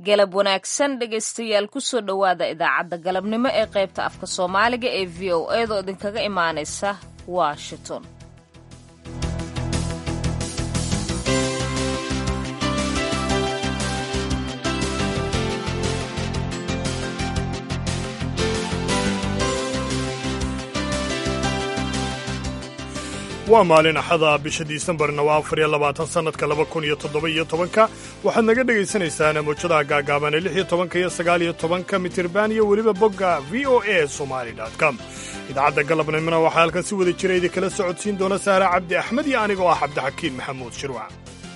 galab wanaagsan dhegaystayaal kusoo dhowaada idaacadda galabnimo ee qaybta afka soomaaliga ee v o eedoo idinkaga imaanaysa washington waa maalin axada bisha disembarna waa afar iyo labaatan sannadka laba kun iyo toddoba iyo tobanka waxaad naga dhagaysanaysaan mawjadaha gaagaaban ee lix iyo tobanka iyo sagaal iyo tobanka mitirban iyo weliba bogga v o a somali com idaacadda galabnimona waxaa halkan si wada jira idinkala socodsiin doona saara cabdi axmed iyo anigoo ah cabdixakiin maxamuud shirwac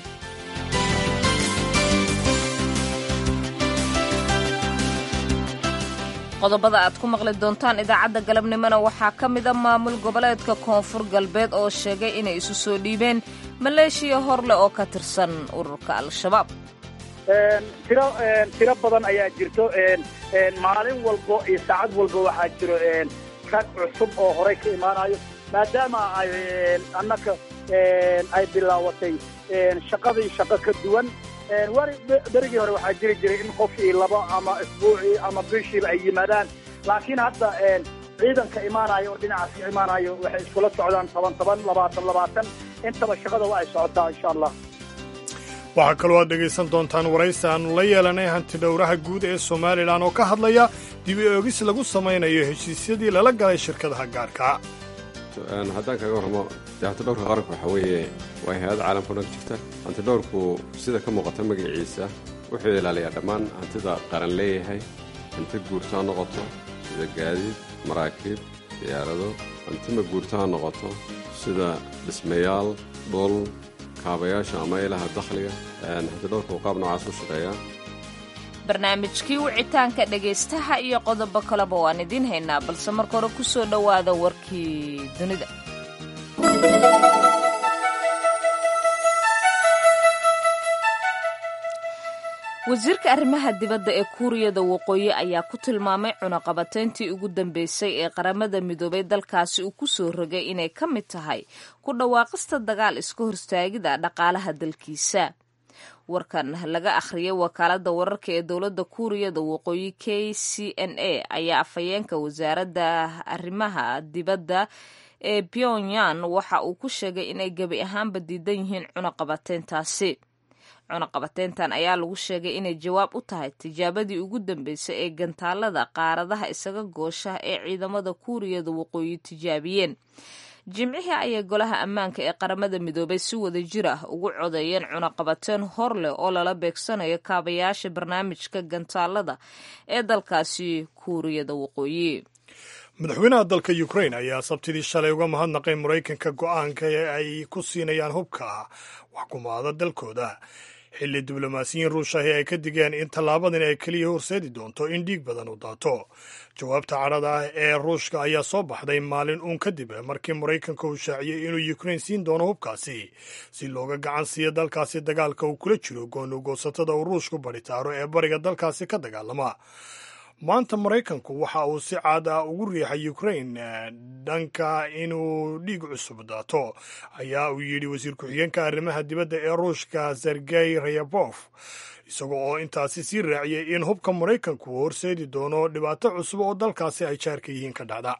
qodobada aad ku maqli doontaan idaacadda galabnimona waxaa ka mida maamul goboleedka koonfur galbeed oo sheegay inay isu soo dhiibeen maleeshiya horleh oo ka tirsan ururka al-shabaab tiro tiro badan ayaa jirto maalin walbo iyo saacad walba waxaa jiro rag cusub oo horay ka imaanayo maadaama ay annaka ay bilaawatay shaqadii shaqo ka duwan wari berigii hore waxaa jiri jiray in qofkii laba ama isbuucii ama bishiiba ay yimaadaan laakiin hadda ciidanka imaanayo oo dhinacaas ka imaanayo waxay iskula socdaan toban toban labaatan labaatan intaba shaqada waa ay socotaa insha allah waxaa kaloo aad dhegaysan doontaan waraysi aannu la yeelanay hantidhowraha guud ee somalilan oo ka hadlaya dib i oogis lagu samaynayo heshiisyadii lala galay shirkadaha gaarka haddaan kaga warramo dee hantidhowrka qaranka waxaa weeye waa hay-ad caalamka dhan jirta hantidhowrku sida ka muuqata magaciisa wuxuu ilaaliyaa dhammaan hantida qaran leeyahay hanti guurto ha noqoto sida gaadiid maraakiib diyaarado hanti ma guurto ha noqoto sida dhismayaal dhul kaabayaasha ama ilaha dakhliga hantidhowrka uu qaab noocaas u shaqeeyaa barnaamijkii wicitaanka dhegaystaha iyo qodobo kaleba waan idiin haynaa balse marka hore ku soo dhowaada warkii dunida wasiirka arrimaha dibadda ee kuuriyada waqooyi ayaa ku tilmaamay cunaqabatayntii ugu dambeysay ee qaramada midoobay dalkaasi uu ku soo rogay inay ka mid tahay ku dhawaaqista dagaal iska hortaagida dhaqaalaha dalkiisa warkan laga akhriyay wakaaladda wararka ee dowladda kuuriyada waqooyi k c n a ayaa afhayeenka wasaaradda arrimaha dibadda ee pyongyang waxa uu ku sheegay inay gebi ahaanba diidan yihiin cunaqabateyntaasi cunaqabateyntan ayaa lagu sheegay inay jawaab u tahay tijaabadii ugu dambeysay ee gantaalada qaaradaha isaga goosha ee ciidamada kuuriyada waqooyi tijaabiyeen jimcihii ayay golaha ammaanka ee qaramada midoobay si wada jir ah ugu codeeyeen cunaqabateen hor leh oo lala beegsanayo kaabayaasha barnaamijka gantaalada ee dalkaasi kuuriyada waqooyi madaxweynaha dalka ukrain ayaa sabtidii shalay uga mahadnaqay maraykanka go'aanka ee ay ku siinayaan hubka waxkumaada dalkooda xilli diblomaasiyiin ruushahi ay ka digeen in tallaabadan ay keliya horseedi doonto in dhiig badan u daato jawaabta cadhada ah ee ruushka ayaa soo baxday maalin uun kadib markii maraykanka uu shaaciyey inuu ukrain siin doono hubkaasi si looga gacan siiyo dalkaasi dagaalka uu kula jiro goonugoosatada uu ruushku badhitaaro ee bariga dalkaasi ka dagaalama maanta maraykanku waxa uu si caad ah ugu riixay ukrain dhanka inuu dhiig cusub daato ayaa uu yidhi wasiir ku-xigeenka arrimaha dibadda ee ruushka sergey rayabof isaga oo intaasi sii raaciyey in hubka maraykanku uu horseedi doono dhibaato cusub oo dalkaasi ay jaarka yihiin ka dhacda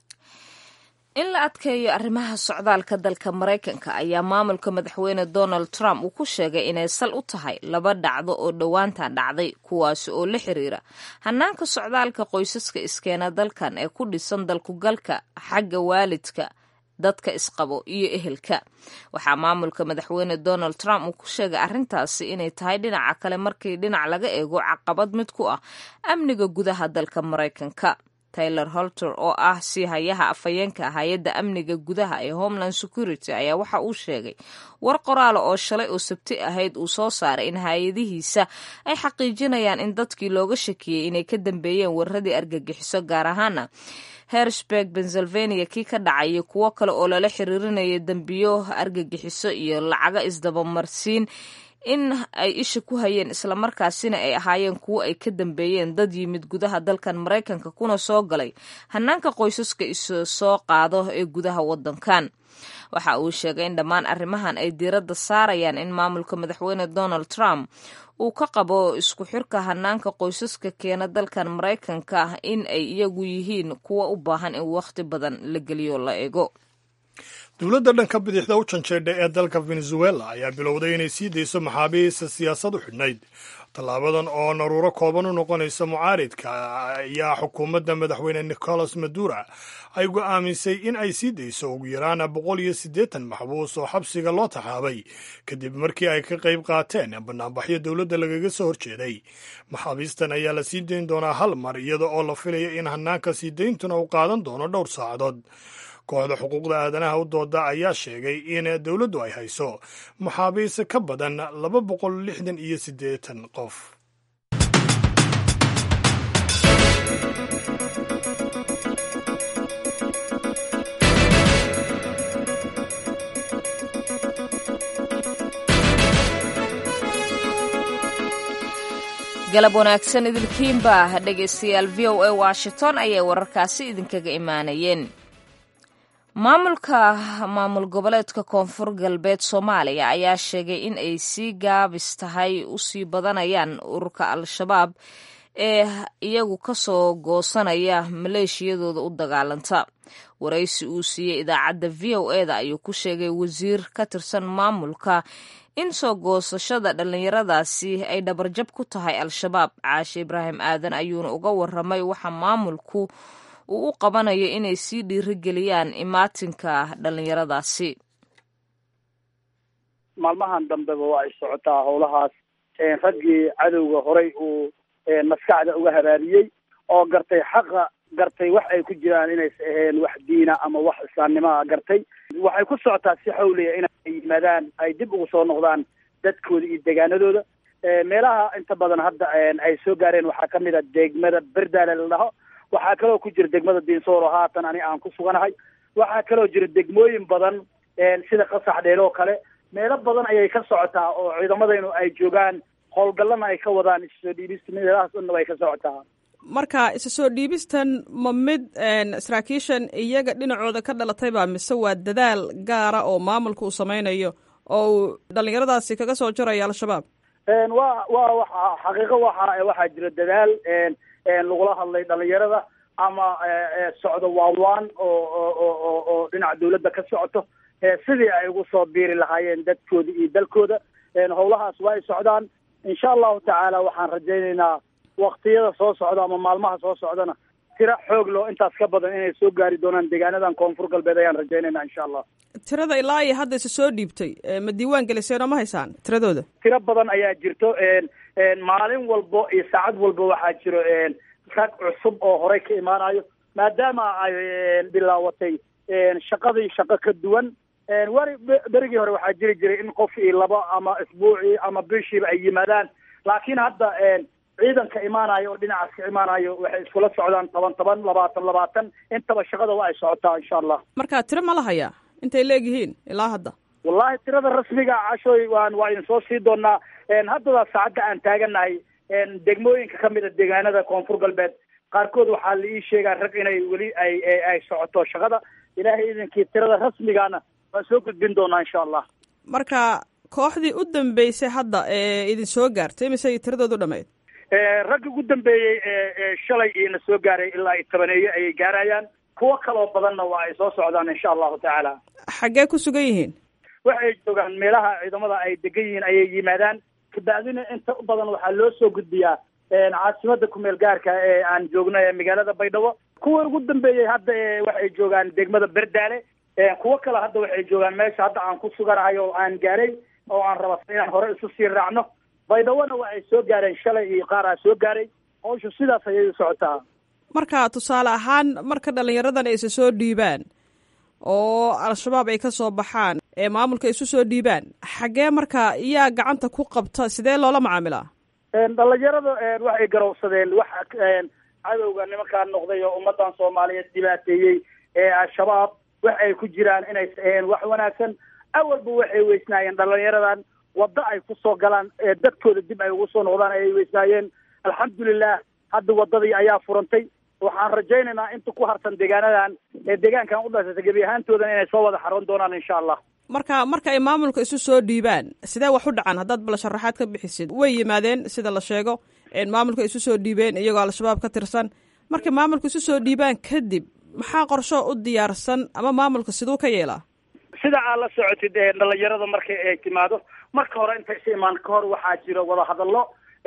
in la adkeeyo arrimaha socdaalka dalka maraykanka ayaa maamulka madaxweyne donald trump uu ku sheegay inay sal u tahay laba dhacdo oo dhowaantan dhacday kuwaasi oo la xiriira hanaanka socdaalka qoysaska iskeena dalkan ee ku dhisan dalkugalka xagga waalidka dadka isqabo iyo ehelka waxaa maamulka madaxweyne donald trump uu ku sheegay arrintaasi inay tahay dhinaca kale markii dhinac laga eego caqabad mid ku ah amniga gudaha dalka maraykanka taylor holter oo ah sii hayaha afhayeenka hay-adda amniga gudaha ee homeland security ayaa waxa uu sheegay war qoraala oo shalay oo sabti ahayd uu soo saaray in hay-adihiisa ay xaqiijinayaan in dadkii looga shakiyey inay ka dambeeyeen weeraradii argagixiso gaar ahaana hersburg pennsylvania kii ka dhacayay kuwo kale oo lala xiriirinaya dembiyo argagixiso iyo lacago isdabamarsiin in ay isha ku hayeen islamarkaasina ay ahaayeen kuwo ay ka dambeeyeen dad yimid gudaha dalkan maraykanka kuna soo galay hanaanka qoysaska isu soo qaado ee gudaha wadankan waxa uu sheegay in dhammaan arrimahan ay diiradda saarayaan in maamulka madaxweyne donald trump uu ka qabo isku xirka hanaanka qoysaska keena dalkan maraykanka ah in ay iyagu yihiin kuwa u baahan in wakhti badan la geliyo la eego dowladda dhanka bidixda u janjeedha ee dalka venezuela ayaa bilowday inay sii dayso maxaabiista siyaasad u xidhnayd tallaabadan oo naruuro kooban u noqonaysa mucaaridka ayaa xukuumadda madaxweyne nicolas madura ay go'aamisay in ay sii dayso ugu yaraan boqol iyo siddeetan maxbuus oo xabsiga loo taxaabay kadib markii ay ka qayb qaateen banaanbaxyo dowladda lagaga soo horjeeday maxaabiistan ayaa la sii dayn doonaa hal mar iyada oo la filaya in hanaanka sii dayntuna uu qaadan doono dhowr saacadood kooxda xuquuqda aadanaha u dooda ayaa sheegay in dowladdu ay hayso maxaabiis ka badan laba boqol lixdan iyo siddeetan qof galab wanaagsan idilkiinba dhegaystayaal v o a washington ayay wararkaasi idinkaga imaanayeen maamulka maamul goboleedka koonfur galbeed soomaaliya ayaa sheegay in ay sii gaabis tahay usii badanayaan ururka al-shabaab ee iyagu kasoo goosanaya maleeshiyadooda u dagaalanta waraysi uu siiyey idaacadda v o eda ayuu ku sheegay wasiir ka tirsan maamulka in soo goosashada dhallinyaradaasi ay dhabarjab ku tahay al-shabaab caashe ibraahim aadan ayuuna uga waramay waxa maamulku uu u qabanayo inay sii dhiirigeliyaan imaatinka dhallinyaradaasi maalmahan dambeba waa ay socotaa howlahaas raggii cadowga horay uu maskaxda uga habaariyey oo gartay xaqa gartay wax ay ku jiraan inaysa aheen wax diina ama wax islaamnimaa gartay waxay ku socotaa si xawliya inay yimaadaan ay dib ugu soo noqdaan dadkooda iyo deegaanadooda meelaha inta badan hadda ay soo gaareen waxaa kamid a degmada berdaale la dhaho waxaa kaloo ku jira degmada diinsooro haatan ani aan ku suganahay waxaa kaloo jira degmooyin badan sida qasax dheel oo kale meelo badan ayay ka socotaa oo ciidamadaynu ay joogaan howlgallana ay ka wadaan issoo dhiibista meelahaas dhanna way ka socotaa marka isa soo dhiibistan ma mid saraakiishan iyaga dhinacooda ka dhalatayba mise waa dadaal gaara oo maamulka uu sameynayo oo uu dhallinyaradaasi kaga soo jarayo al-shabaab wa wa waxa xaqiiqo waxa waxaa jira dadaal lagula hadlay dhalinyarada ama socdo waawaan oo oo oo dhinaca dawladda ka socoto sidii ay ugu soo biiri lahaayeen dadkooda iyo dalkooda howlahaas waa ay socdaan insha allahu tacaala waxaan rajaynaynaa waktiyada soo socda ama maalmaha soo socdana tira xoog loo intaas ka badan inay soo gaari doonaan deegaanadan koonfur galbeed ayaan rajaynaynaa insha allah tirada ilaa iyo hadda isa soo dhiibtay ma diiwaan geliseen oo ma haysaan tiradooda tiro badan ayaa jirto maalin walbo iyo saacad walba waxaa jiro rag cusub oo horey ka imaanayo maadaama ay bilaawatay shaqadii shaqo ka duwan wari berigii hore waxaa jiri jiray in qof iyo laba ama isbuucii ama bishiiba ay yimaadaan laakiin hadda ciidanka imaanayo oo dhinacaas ka imaanayo waxay iskula socdaan toban toban labaatan labaatan intaba shaqada waa ay socotaa insha allah marka tiro ma la hayaa intay leegyihiin ilaa hadda wallahi tirada rasmiga cashoy waan waa idin soo sii doonaa haddada saacadda aan taaganahay degmooyinka kamid a deegaanada koonfur galbeed qaarkood waxaa la ii sheegaa rag inay weli ay ay socoto shaqada ilaahay idinkii tirada rasmigaana waan soo gudbin doonaa insha allah marka kooxdii u dambeysay hadda ee idin soo gaartay mise tiradoodu dhamayd ragga ugu dambeeyey shalay iina soo gaaray ilaa iyo tobaneeye ayay gaarayaan kuwo kaloo badanna waa ay soo socdaan insha allahu tacaala xaggee ku sugan yihiin waxay joogaan meelaha ciidamada ay degan yihiin ayay yimaadaan kabacdina inta u badan waxaa loo soo gudbiyaa caasimada kumeel gaarka ee aan joogno ee magaalada baydhabo kuwa ugu dambeeyey hadda waxay joogaan degmada berdaale kuwo kale hadda waxay joogaan meesha hadda aan ku suganahay oo aan gaaray oo aan raba inaan hore isu sii raacno baydhabona waa ay soo gaareen shalay iyo qaar aa soo gaaray hawshu sidaas ayay u socotaa marka tusaale ahaan marka dhallinyaradan ay isa soo dhiibaan oo al-shabaab ay ka soo baxaan ee maamulka isu soo dhiibaan xaggee marka iyaa gacanta ku qabta sidee loola macaamilaa dhalinyarada waxay garowsadeen wax cadowga nimankaa noqday oo ummadan soomaaliyeed dhibaateeyey ee al-shabaab wax ay ku jiraan inays aheen wax wanaagsan awalba waxay weysnaayeen dhalinyaradan waddo ay ku soo galaan dadkooda dib ay ugu soo noqdaan ayay weysnaayeen alxamdulilah hadda waddadii ayaa furantay waxaan rajaynaynaa inta ku harsan deegaanadan ee deegaankan u dhasata gebi ahaantoodan inay soo wada xaroon doonaan insha allah marka marka ay maamulka isu soo dhiibaan sidee wax u dhacaan haddaad bal sharaxaad ka bixisid way yimaadeen sida la sheego maamulka isu soo dhiibeen iyagoo al-shabaab ka tirsan markay maamulka isu soo dhiibaan kadib maxaa qorsho u diyaarsan ama maamulka siduu ka yeelaa sida aad la socotid dhalinyarada marka ay timaado marka hore intaysa imaan ka hor waxaa jira wadahadallo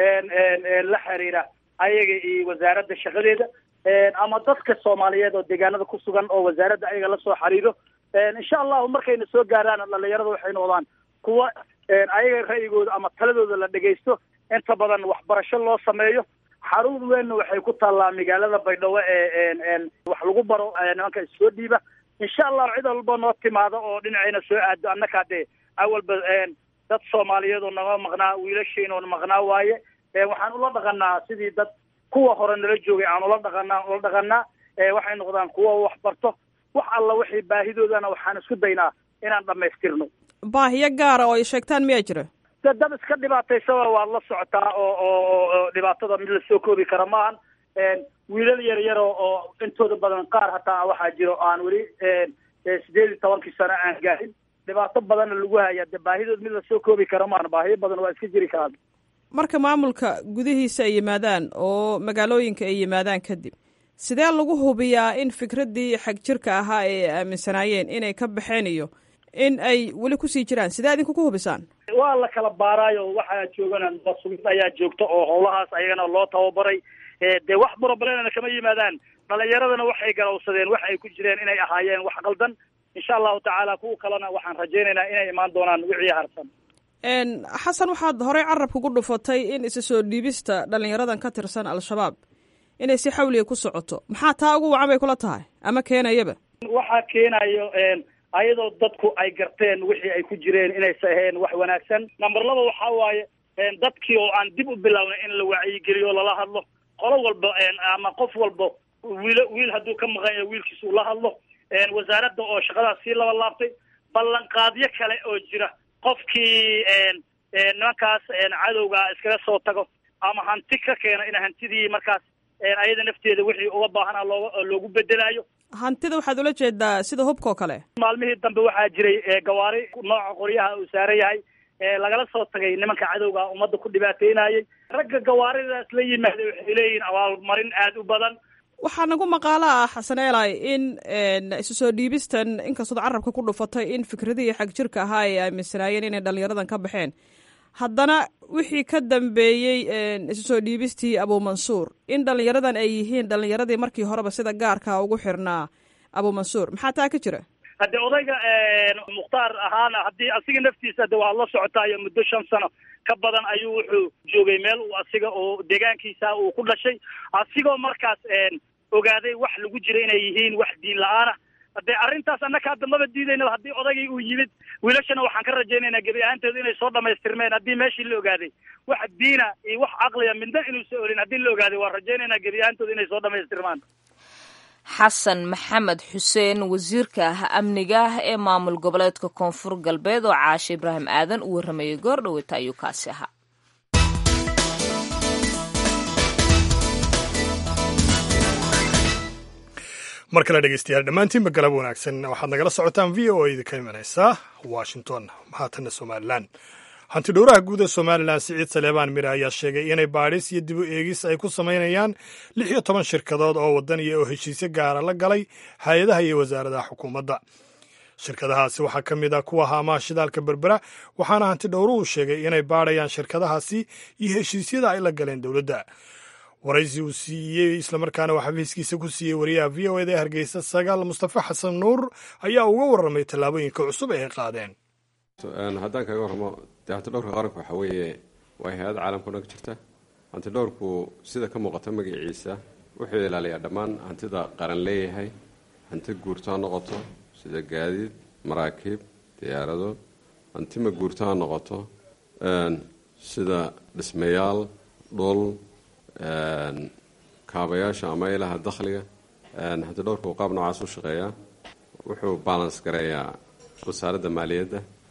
la xiriira ayaga iyo wasaaradda shaqadeeda ama dadka soomaaliyeed oo deegaanada ku sugan oo wasaaradda ayaga lasoo xiriiro insha allahu markayna soo gaaraan dhalinyarada waxay noqdaan kuwa ayaga ra'yigooda ama taladooda la dhegaysto inta badan waxbarasho loo sameeyo xarun weynna waxay ku taallaa magaalada baydhabo ee wax lagu baro nimanka issoo dhiiba insha allahu cid walba noo timaado oo dhinacayna soo aado annakaa dee awalba dad soomaaliyeed oo naga maqnaa wiilashiin oo maqnaa waaye waxaan ula dhaqanaa sidii dad kuwa hore nala joogay aan ula dhaqanaa ula dhaqanaa waxay noqdaan kuwa wax barto wax alla wixii baahidoodana waxaan isku daynaa inaan dhamaystirno baahiyo gaara oo ay sheegtaan miyaa jira de dad iska dhibaataysaba waad la socotaa oo oo dhibaatada mid lasoo koobi kara maahan wiilal yar yar oo intooda badan qaar hataa waxaa jiro aan weli sideed iyo tobankii sano aan gaarin dhibaato badanna lagu haya de baahidood mid lasoo koobi kara maahan baahiyo badan waa iska jiri karaan marka maamulka gudihiisa ay yimaadaan oo magaalooyinka ay yimaadaan kadib sidee lagu hubiyaa in fikraddii xag jirka ahaa ee ay aaminsanaayeen inay ka baxeen iyo in ay weli kusii jiraan sidee idinku ku hubisaan waa la kala baaraayo waxaa joogana sugid ayaa joogta oo howlahaas ayagana loo tababaray dee wax broblena kama yimaadaan dhalinyaradana waxay galowsadeen wax ay ku jireen inay ahaayeen wax qaldan insha allahu tacaala kuwa kalena waxaan rajaynaynaa inay imaan doonaan wixii harsan xasan waxaad horey carabka ku dhufatay in isa soo dhiibista dhalinyaradan ka tirsan al-shabaab inay si xawliga ku socoto maxaa taa ugu wacan bay kula tahay ama keenayaba waxaa keenayo ayadoo dadku ay garteen wixii ay ku jireen inaysa ahayn wax wanaagsan number laba waxaa waaye dadkii oo aan dib u bilownay in la wacyigeliyo lala hadlo qolo walba ama qof walba wiil wiil hadduu ka maqan yahay wiilkiisa ula hadlo wasaaradda oo shaqadaas sii laba laabtay ballanqaadyo kale oo jira qofkii nimankaas cadowga iskaga soo tago ama hanti ka keena in hantidii markaas ayada nafteeda wixii uga baahana looga loogu bedelaayo hantida waxaad ula jeedaa sida hubka oo kale maalmihii dambe waxaa jiray gawaari nooca qoryaha uu saaran yahay lagala soo tagay nimanka cadowga ummadda ku dhibaateynayay ragga gawaaridaas la yimaada waxay leeyihiin abaalmarin aada u badan waxaa nagu maqaalo ah xasan eelay in isu soo dhiibistan inkastood carabka ku dhufatay in fikradihii xag jirka ahaa ay aaminsanaayeen inay dhalinyaradan ka baxeen haddana wixii ka dambeeyey isu soo dhiibistii abuumansuur in dhalinyaradan ay yihiin dhalinyaradii markii horeba sida gaarka ugu xirnaa abuumansuur maxaa taa ka jira hadde odayga mukhtaar ahaana haddii asiga naftiisa de waad la socotaayo muddo shan sano ka badan ayuu wuxuu joogay meel uu asiga oo deegaankiisa uu ku dhashay asigoo markaas ogaaday wax lagu jira inay yihiin wax diin la-aana hadee arrintaas annaka hadda maba diidaynaba haddii odaygii uu yimid wiilashana waxaan ka rajaynaynaa gebi ahaantooda inay soo dhamaystirmeen haddii meeshii la ogaaday wax diina iyo wax caqliya midna inuusa olin haddii la ogaaday waan rajaynaynaa gebi ahaantooda inay soo dhamaystirmaan xasan maxamed xuseen wasiirka ah amniga ah ee maamul goboleedka koonfur galbeed oo caashe ibraahim aadan u warramayay goor dhaweyta ayuu kaasi ahaa mar kale dhegeystayaal dhammaantiinba galab wanaagsan waxaad nagala socotaan v o idinka imanaysaa washington haatanna somalilan hanti dhowraha guud ee somalilan siciid saleebaan mire ayaa sheegay inay baadhis iyo dib u eegis ay ku samaynayaan lix iyo toban shirkadood oo wadaniya oo heshiisyo gaara la galay hay-adaha iyo wasaaradaha xukuumadda shirkadahaasi waxaa ka mid ah kuwa haamaha shidaalka berbera waxaana hanti dhowruhu sheegay inay baadhayaan shirkadahaasi iyo heshiisyada ay la galeen dowladda waraysi uu siiyey islamarkaana uu xafiiskiisa ku siiyey wariyaha v o eda ee hargeysa sagaal mustafa xasan nuur ayaa uga warramay tallaabooyinka cusub ee ay qaadeen haddaan kaga warramo dee hantidhowrka qaranku waxaa weeye waa hay-ad caalamka dhan ka jirta hantidhowrku sida ka muuqata magaciisa wuxuu ilaaliyaa dhammaan hantida qaran leeyahay hanti guurto ha noqoto sida gaadiid maraakiib diyaarado hanti ma guurto ha noqoto sida dhismayaal dhul kaabayaasha ama ilaha dakhliga hantidhowrku qaab noocaas u shaqeeyaa wuxuu balans gareeyaa wasaaradda maaliyadda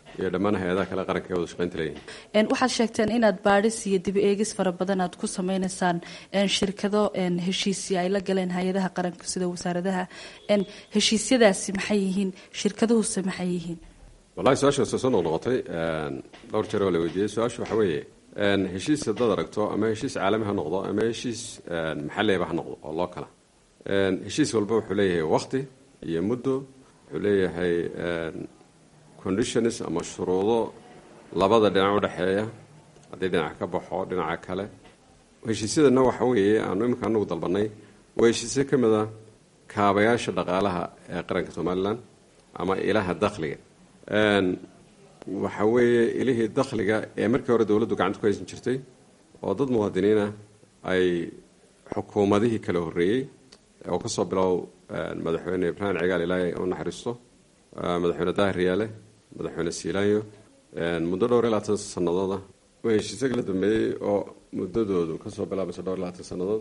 iyo dhammaan hay-adaha kale qaranka ee wada shaqaynta leeyihin waxaad sheegteen inaad baadhis iyo dib eegis fara badan aad ku sameynaysaan shirkado heshiisya ay la galeen hay-adaha qaranka sida wasaaradaha heshiisyadaasi maxay yihiin shirkaduhuse maxay yihiin wallahi su-aasha soo soo noqnoqotay dhowr jeer oo la weydiiyey su-aashu waxa weeye heshiis haddaad aragto ama heshiis caalami ha noqdo ama heshiis maxalliba ha noqdo oo loo kala heshiis walba wuxuu leeyahay wakti iyo muddo wuxuu leeyahay conditions ama shuruudo labada dhinac udhexeeya haddii dhinac ka baxo dhinaca kale heshiisyadana waxa weeye aanu iminka anagu dalbanay waa heshiisyo ka mid a kaabayaasha dhaqaalaha ee qaranka somalilan ama ilaha dakhliga waxa weeye ilihii dakhliga ee markii hore dowladdu gacanta ku haysan jirtay oo dad muwaadiniina ay xukuumadihii kala horreeyey oo kasoo bilow madaxweyne ibraahim cigaal ilaahay u naxariisto madaxweyne daahir riyaale madaxweyne siilaanyo muddo dhowr iyo labaatan sanadooda waa heshiisyo kala dambeeyey oo muddadoodu kasoo bilaabaysa dhowr iyo labaatan sannadood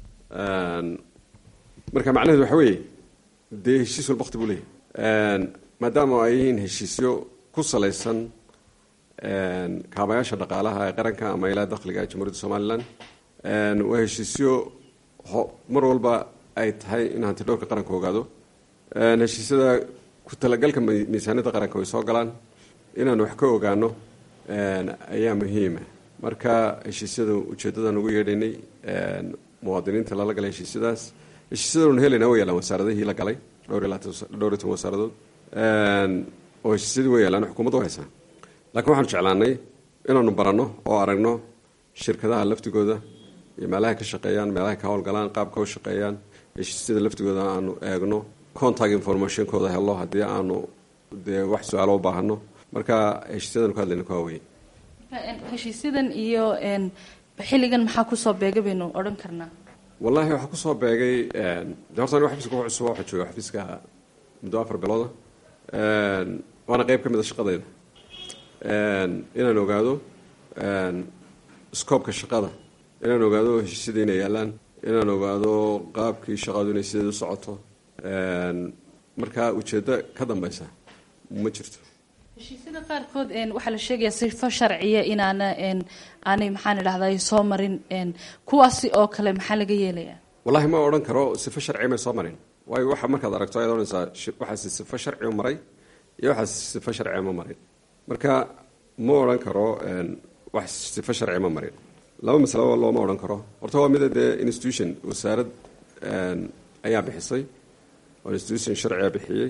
marka macnaheedu waxa weeye dee heshiis walba waqti buu leeyahy maadaama ay yihiin heshiisyo ku salaysan kaabayaasha dhaqaalaha ee qaranka ama ilaa dakhliga jamhuuriyadda somalilan waa heshiisyo mar walba ay tahay in hanti dhowrka qaranka ogaado heshiisyada ku talagalka miisaaniyadda qaranka way soo galaan inaanu wax ka ogaano ayaa muhiima marka heshiisyada ujeedadan ugu yeedhaynay muwaadiniinta lala galay heshiisyadaas heshiisyadanu helayna way yaalaan wasaaradihii la galay dhowr iyo dhowr iyo toban wasaaradood oo heshiisyadii way yaalaan xukuumadda u haysaa laakiin waxaanu jeclaanay inaanu baranno oo aragno shirkadaha laftigooda iyo meelahay ka shaqeeyaan meelahay ka howlgalaan qaabka u shaqeeyaan heshiisyada laftigooda aanu eegno contact informationkooda helo haddii aanu dee wax su-aalo u baahano marka heshiisyadan ku hadlayna ku haweye heshiisyadan iyo xilligan maxaa kusoo beega baynu odhan karnaa wallahi waxaa kusoo beegay de horta aniga xafiiska ku cusub waxaa jooga xafiiska muddo afar bilooda waana qeyb ka mid a shaqadayda inaan ogaado scoobka shaqada inaan ogaado heshiisyada inay yaalaan inaan ogaado qaabkii shaqadu inay sideed u socoto marka ujeeddo ka dambeysa ma jirto heshiisyada qaarkood waxaa la sheegayaa sifo sharciya inaana aanay maxaan idhahday soo marin kuwaasi oo kale maxaa laga yeelayaa wallahi ma odhan karo sifo sharci may soo marin waayo waxa markaad aragto ayaad odhanaysaa waxaasi sifo sharci u maray iyo waxaas sifo sharci ma marin marka ma odhan karo wax sifo sharci ma marin laba masalo looma odhan karo horta waa mida dee institution wasaarad ayaa bixisay oo institution sharciga bixiyey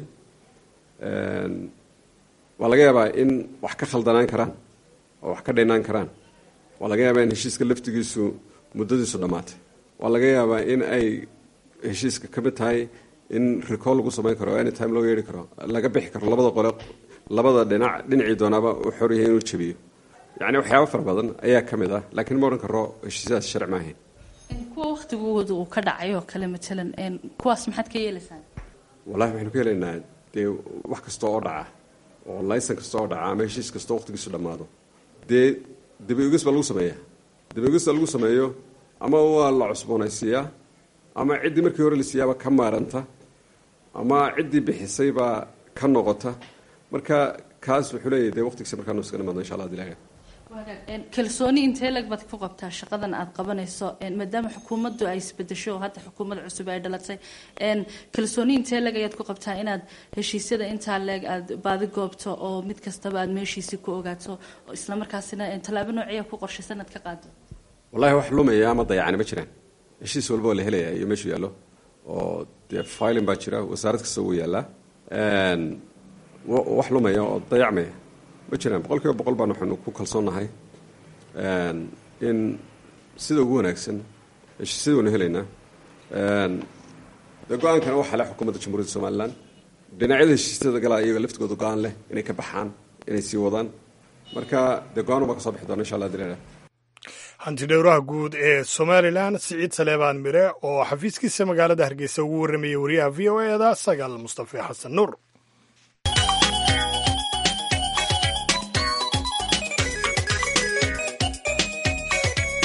waa laga yaabaa in wax ka khaldanaan karaan oo wax ka dhinaan karaan waa laga yaabaa in heshiiska laftigiisu muddadiisu dhammaatay waa laga yaabaa in ay heshiiska ka mid tahay in recall lagu samayn karo any time loo yeedhi karo laga bixi karo labada qole labada dhinac dhinacii doonaaba u xor yahay inuu jabiyo yacni waxyaaba fara badan ayaa ka mid ah laakiin ma odhan karo heshiisyadaas sharci maahayn kuwa waktigooda uu ka dhacay oo kale matalan kuwaas maxaad ka yeelaysaan wallahi waxaynu ka helaynaa dee wax kasta oo dhaca oo laysan kasta oo dhaca ama heshiis kastoo waqtigiisu dhammaado dee dabaegis baa lagu sameeyaa dabaegista lagu sameeyo ama waa la cusboonaysiiyaa ama ciddii markii hore la siiyaaba ka maaranta ama ciddii bixisay baa ka noqota marka kaas wuxuu leeyahy dee waqtigiisa markaanu iska dhamaado insha allah dilaaga kalsooni intee lag baad ku qabtaa shaqadan aad qabanayso maadaama xukuumaddu ay isbedesho oo hadda xukuumad cusub ay dhalatay kalsooni intee lag ayaad ku qabtaa inaad heshiisyada intaa leeg aad baadi goobto oo mid kastaba aad meeshiisii ku ogaato oo islamarkaasina tallaabo noociya ku qorshaysan aad ka qaado wallahi wax lumaya ama dayacani ma jiraan heshiis walba oo la helaya iyo meeshuu yaallo oo dee filin baa jira wasaarad kasta wuu yaallaa wax lumaya oo dayacmaya ma jiraan boqol kiiba boqol baan waxaanu ku kalsoonnahay in sida ugu wanaagsan heshiisyada waynu helaynaa dee go-aankana waxaa leh xukuumadda jamhuuriyadda somalilan dhinacyada heshiisyada galaa iyaga laftigooda go-aan leh inay ka baxaan inay sii wadaan marka dee go-aan ubaa ka soo bixi doona insha allah dilaala hanti dhowraha guud ee somalilan siciid saleebaan mire oo xafiiskiisa magaalada hargeysa ugu warramayay wariyaha v o e da sagaal mustafe xasan nuur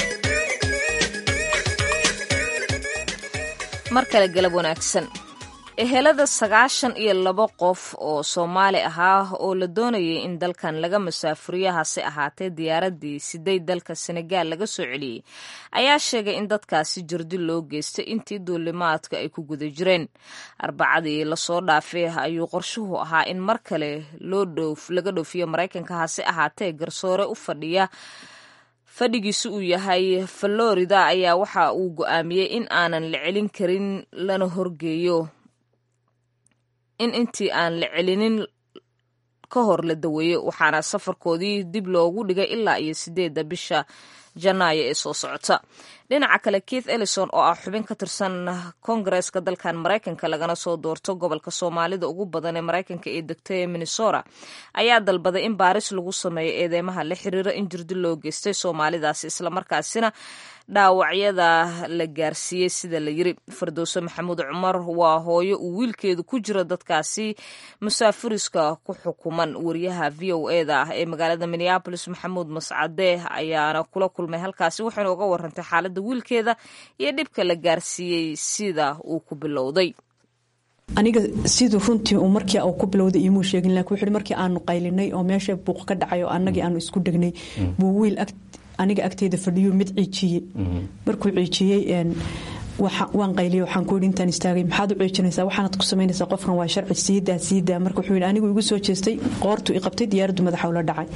mar kale galab wanaagsan ehelada sagaashan iyo labo qof oo soomaali ahaa oo la doonayay in dalkan laga masaafuriyo hase ahaatee diyaaraddii siday dalka senegaal laga soo celiyey ayaa sheegay in dadkaasi jirdi loo geystay intii duulimaadka ay ku guda jireen arbacadii lasoo dhaafay ayuu qorshuhu ahaa in mar kale laga dhoofiyo maraykanka hase ahaatee garsoore u fadhiya fadhigiisu uu yahay florida ayaa waxa uu go-aamiyey in aanan la celin karin lana horgeeyo in intii aan la celinin ka hor la daweeyo waxaana safarkoodii dib loogu dhigay ilaa iyo sideedda bisha janaayo ee soo socota dhinaca kale keith ellison oo ah xubin ka tirsan kongareeska dalkan maraykanka lagana soo doorto gobolka soomaalida ugu badan ee maraykanka ee degta ee minnesota ayaa dalbaday in baaris lagu sameeyo eedeymaha la xiriira in jirdi loo geystay soomaalidaasi islamarkaasina dhaawacyada la gaarsiiyey sida la yiri fardowse maxamuud cumar waa hooyo uu wiilkeedu ku jiro dadkaasi musaafuriska ku xukuman wariyaha v o eda ah ee magaalada minneabolis maxamuud mascade ayaana kula kulmay halkaasi waxayna uga warantay xaaladda wiilkeeda iyo dhibka la gaarsiiyey sida uu ku bilowday aniga siduu runtii uu markii uu ku bilowday imuu sheegin laakiin wuxuu markii aanu qaylinay oo meesha buuq ka dhacay oo annagii aanu isku degnay buu wiil aniga agteyda fadhiyo mid ciijiyey markuu ciijiyey waan qayliya waxaan ku yidhi intaan istaagay maxaad u ciijinaysaa waxaanad ku samaynaysaa qofkan waa sharci siidaa siidaa marka wuxuu yidhi anigu igu soo jeestay qoortu i qabtay diyaaraddu madaxa ula dhacay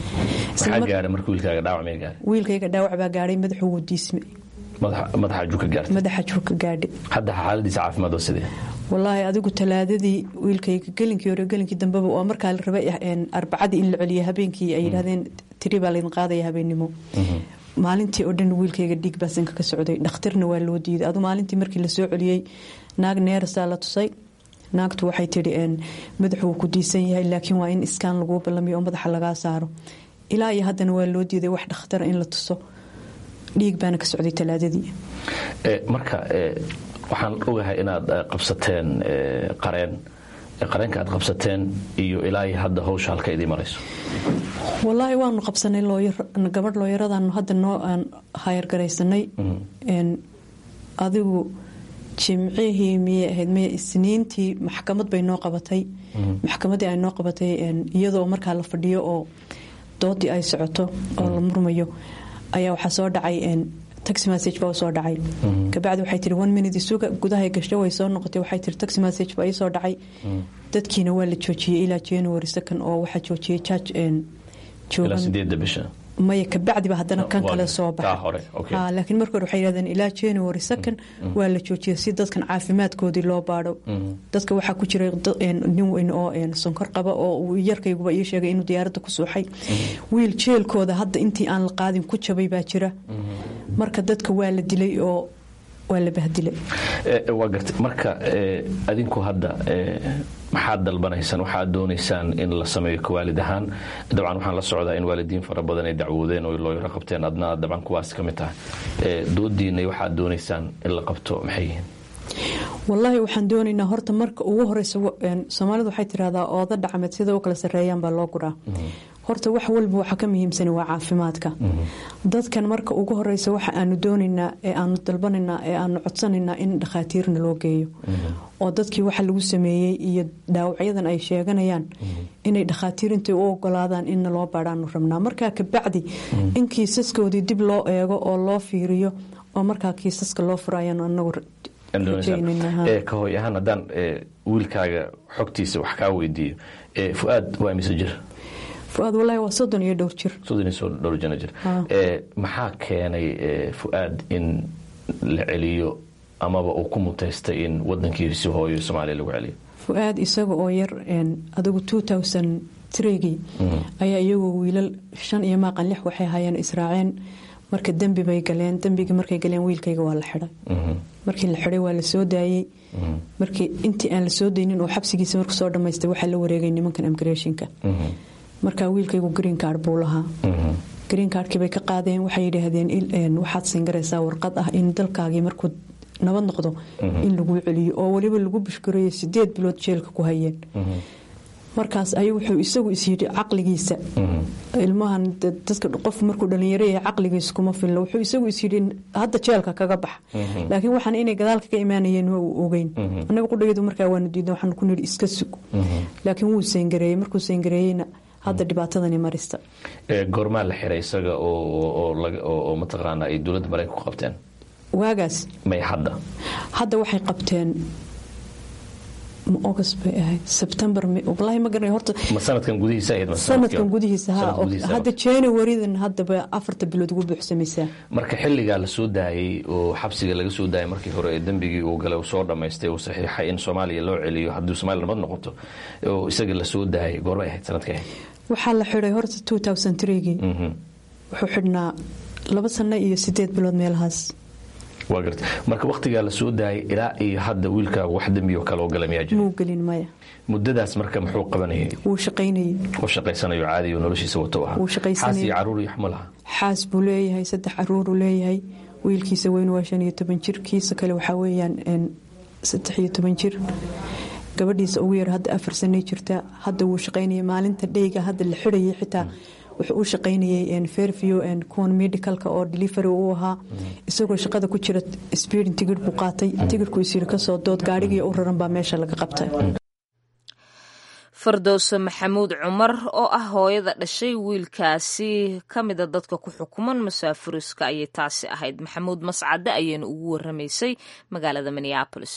wiilkayga dhaawac baa gaadhay madaxu wuu diismay madaxa juuka gaadhay hadda xaaladiisa caafimaad oo sidee walaahi adigu talaadadii wiilkayga gelinkii hore gelinkii dambeba oo markaa la rabay arbacadii in la celiyo habeenkii ay yidhahdeen tiri baa laydin qaadaya habeennimo maalintii oo dhan wiilkayga dhiig baa sanka ka socday dhakhtarna waa loo diiday adu maalintii markii lasoo celiyey naag neerasaa la tusay naagtu waxay tidhi madaxu wuu ku diisan yahay laakiin waa in iskaan laguu ballamiyo oo madaxa lagaa saaro ilaa iyo haddana waa loo diiday wax dhakhtara in la tuso dhiig baana ka socday talaadadii marka waxaan ogahay inaad qabsateen qareen qareenka aad qabsateen iyo ilaa hadda hawsha halka idii marayso walaahi waanu qabsanay gabadh looyaradaanu hadda noo aan hayargaraysanay adigu jimcihii miyay ahayd maya isniintii maxkamad bay noo qabatay maxkamadii ay noo qabatay iyadoo markaa la fadhiyo oo doodii ay socoto oo la murmayo ayaa waxaa soo dhacay taxi message baa soo dhacay kabacdi waxay tihi one minute isuga gudahay gasho way soo noqotay waxay tihi taxi message baa ii soo dhacay dadkiina waa la joojiyey ilaa january second oo waxaa joojiyey judge maya kabacdiba haddana kan kale soo baxay laakiin marka hore waxay yidhahdeen ilaa january second waa la joojiyey si dadkan caafimaadkoodii loo baadho dadka waxaa ku jiray nin weyn oo sonkor qaba oo yarkayguba ii sheegay inuu diyaaradda ku suuxay wiil jeelkooda hadda intii aan la qaadin ku jabay baa jira marka dadka waa la dilay oo waa la bahdilay waa gartay marka adinku hadda maxaad dalbanaysaan waxaad doonaysaan in la sameeyo kawaalid ahaan dabcan waxaan la socdaa in waalidiin fara badan ay dacwoodeen oo looyaro qabteen adna dabcan kuwaas ka mid tahay doodiinay waxaad doonaysaan in la qabto maxay yihiin wallaahi waxaan doonaynaa horta marka ugu horeysa soomaalidu waxay tirahdaa ooda dhacmeed sida u kala sarreeyaan baa loo guraa horta wax walba waxa ka muhiimsan waa caafimaadka dadkan marka ugu horeysa waxa aanu doonaynaa ee aanu dalbanaynaa ee aanu codsanaynaa in dhakhaatiirna loo geeyo oo dadkii waxa lagu sameeyey iyo dhaawacyadan ay sheeganayaan inay dhakhaatiir intay u ogolaadaan inna loo baadhaanu rabnaa markaa kabacdi in kiisaskoodii dib loo eego oo loo fiiriyo oo markaa kiisaska loo furo ayaanu anagu ka hooy ahaan haddaan wiilkaaga xogtiisa wax kaa weydiiyo fuaad waa mise jir fuaad walaahi waa soddon iyo dhowr jir soddon iyo dhowr jana jir maxaa keenay fuaad in la celiyo amaba uu ku mutaystay in wadankiisi hooyo soomaaliya lagu celiyo fuaad isaga oo yar adigu gii ayaa iyagoo wiilal shan iyo maaqan lix waxay hayeen israaceen marka dembi bay galeen dembigii markay galeen wiilkayga waa la xidhay markii la xidhay waa la soo daayey markii intii aan la soo daynin oo xabsigiisa marku soo dhammaystay waxaa la wareegay nimankan imgreshinka marka wiilkaygu green card buu lahaa green cardkii bay ka qaadeen waxay yidhaahdeen waxaad singaraysaa warqad ah in dalkaagii markuu nabad noqdo in laguu celiyo oo weliba lagu bushgareeyo sideed bilood jeelka ku hayeen markaas ayuu wuxuu isagu is yidhi caqligiisa ilmahan dadka qof markuu dhalinyaro yahay caqligiisa kuma filna wuxuu isagu is yidhi hadda jeelka kaga bax laakiin waxaan inay gadaalka ka imaanayeen waa uu ogeyn annaga qudhageedu markaa waanu diidan waxaan ku nidhi iska sug laakiin wuu seengareeyey markuu seengareeyeyna hadda dhibaatadani marista goormaa la xiray isaga oo mataqaana ay dowladda maraykan ku qabteen waagaas may hadda hadda waxay qabteen august bay ahayd september wallaahi ma garanay horta ma sanadkan gudihiisa ahayd sanadkan gudihiisa ha hadda januarydan haddaba afarta bilood ugu buuxsamaysaa marka xilligaa la soo daayey oo xabsiga laga soo daayay markii hore ee dembigii uu galay uu soo dhammaystay uu saxiixay in soomaaliya loo celiyo haddii soomaaliya nabad noqoto oo isaga la soo daayay goorbay ahayd sanadka ahayd waxaa la xidhay horta two thousand threegii wuxuu xidhnaa laba sano iyo sideed bilood meelahaas waa garta marka wakhtigaa la soo daayay ilaa iyo hadda wiilkaagu wax dembioo kale oo gala miyaa jira muu gelin maya muddadaas marka muxuu qabanayay wuu shaqaynayay oo shaqaysanayo caadi oo noloshiisa wato ahaa wuu shaqaysanayay xaas iyo caruur iyo xuma laha xaas buu leeyahay saddex caruuruu leeyahay wiilkiisa weyn waa shan iyo toban jir kiisa kale waxaa weeyaan saddex iyo toban jir gabadhiisa ugu yar hadda afar sanay jirta hadda wuu shaqaynayay maalinta dheyga hadda la xidhayay xitaa wuxuu u shaqaynayay fairview kuwan medicalka oo delivery uu ahaa isagoo shaqada ku jira speeding tigidh buu qaatay tigidhku isyiri kasoo dood gaadhigii u raran baa meesha laga qabtay fardowse maxamuud cumar oo ah hooyada dhashay wiilkaasi ka mida dadka ku xukuman masaafuriska ayay taasi ahayd maxamuud mascade ayayna ugu waramaysay magaalada minneabolis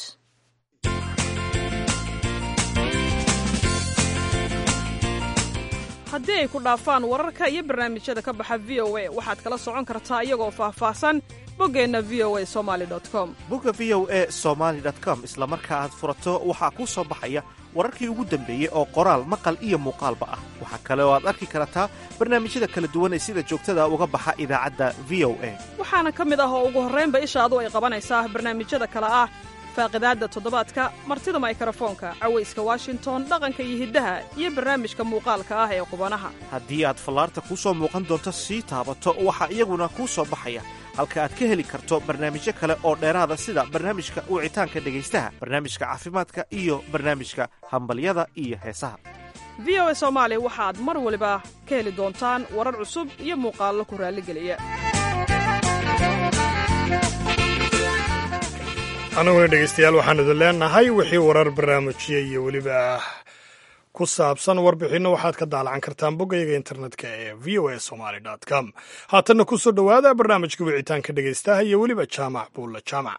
haddii ay ku dhaafaan wararka iyo barnaamijyada ka baxa v o a waxaad kala socon kartaa iyagoo faahfaahsan boggeenna v o a somali com bogga v o a somaali com isla marka aad furato waxaa kuu soo baxaya wararkii ugu dambeeyey oo qoraal maqal iyo muuqaalba ah waxaa kale oo aad arki kartaa barnaamijyada kala duwan ee sida joogtada uga baxa idaacadda v o a waxaana ka mid ah oo ugu horraynba ishaadu ay qabanaysaa barnaamijyada kale ah faaqidaadda toddobaadka martida maykrofoonka cawayska washington dhaqanka iyo hiddaha iyo barnaamijka muuqaalka ah ee qubanaha haddii aad fallaarta kuu soo muuqan doonto sii taabato waxaa iyaguna kuu soo baxaya halka aad ka heli karto barnaamijyo kale oo dheeraada sida barnaamijka wicitaanka dhegaystaha barnaamijka caafimaadka iyo barnaamijka hambalyada iyo heesaha v o a soomaali waxaad mar waliba ka heli doontaan warar cusub iyo muuqaallo ku raalligeliya annaguna dhegaystayaal waxaan idin leenahay wixii warar barnaamijya iyo weliba ku saabsan warbixinno waxaad ka daalacan kartaan boggayaga internetka ee v o a somaali com haatanna ku soo dhowaada barnaamijka wicitaanka dhegaystaha iyo weliba jaamac buulla jaamac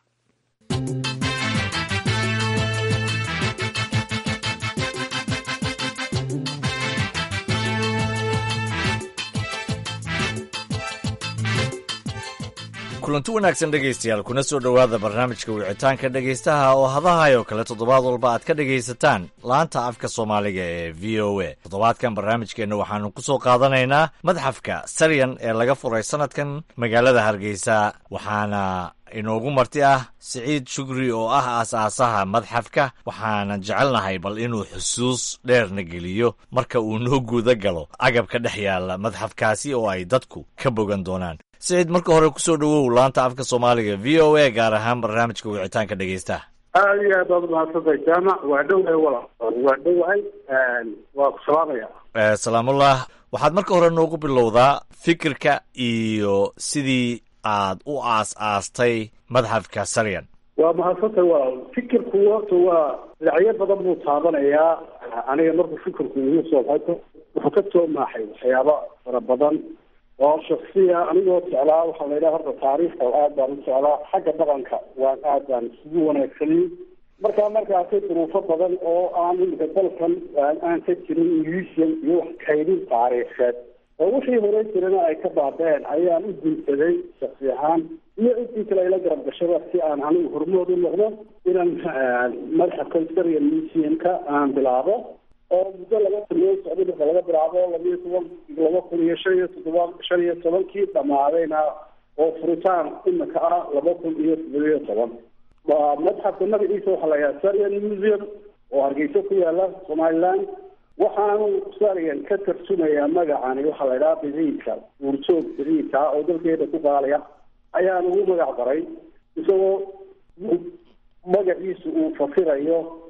kulanti wanaagsan dhegaystayaal kuna soo dhowaada barnaamijka wicitaanka dhegaystaha oo hadahayo kale toddobaad walba aad ka dhegaysataan laanta afka soomaaliga ee v o a toddobaadkan barnaamijkeenna waxaanu ku soo qaadanaynaa madxafka saryan ee laga furay sanadkan magaalada hargeysa waxaana inoogu marti ah siciid shugri oo ah aas-aasaha madxafka waxaanan jecelnahay bal inuu xusuus dheerna geliyo marka uu noo guuda galo agabka dhex yaalla madxafkaasi oo ay dadku ka bogan doonaan siciid marka hore kusoo dhowow laanta afka soomaaliga v o a gaar ahaan barnaamijka wicitaanka dhegaystaha aada iyo aad baad umahadsantay jaamac waa dhowahay walaal waa dhowahay waa ku salaamaya salaamullah waxaad marka hore noogu bilowdaa fikirka iyo sidii aad u aas-aastay madxafka saryan waa mahadsantay walaal fikirku horta waa dhinacyo badan buu taabanayaa aniga markuu fikirku igu soo baxay wuxuu ka soo maaxay waxyaabo fara badan oo shaksiya anigoo jeclaa waxaa la yidhaha horta taariikhka aad baan u jeclaa xagga dhaqanka waan aad baan isugu wanaagsanay markaa markaasay duruufo badan oo aan imika dalkan aan ka jirin museum iyo wax kaydin taariikheed oo wixii hore jirana ay ka baabeen ayaan u gunsaday shaksi ahaan iyo intii kale ayla garab gashada si aan anigu hormood u noqdo inaan madxafka historian museumka aan bilaabo oo muddo laba sanadood socday marka laga bilaabo labiyo toban laba kun iyo shan iyo toddoba shan iyo tobankii dhamaadayna oo furitaan imika ah laba kun iyo toddoba iyo toban madxafka magaciisa waxaa la yidhaha sarian museum oo hargeysa ku yaala somaliland waxaanu sarian ka tarjumayaa magacani waxaa la yidhaha biciidka uurjoog biciidka oo dalkeeda ku qaalaya ayaan ugu magac daray isagoo magaciisu uu fasirayo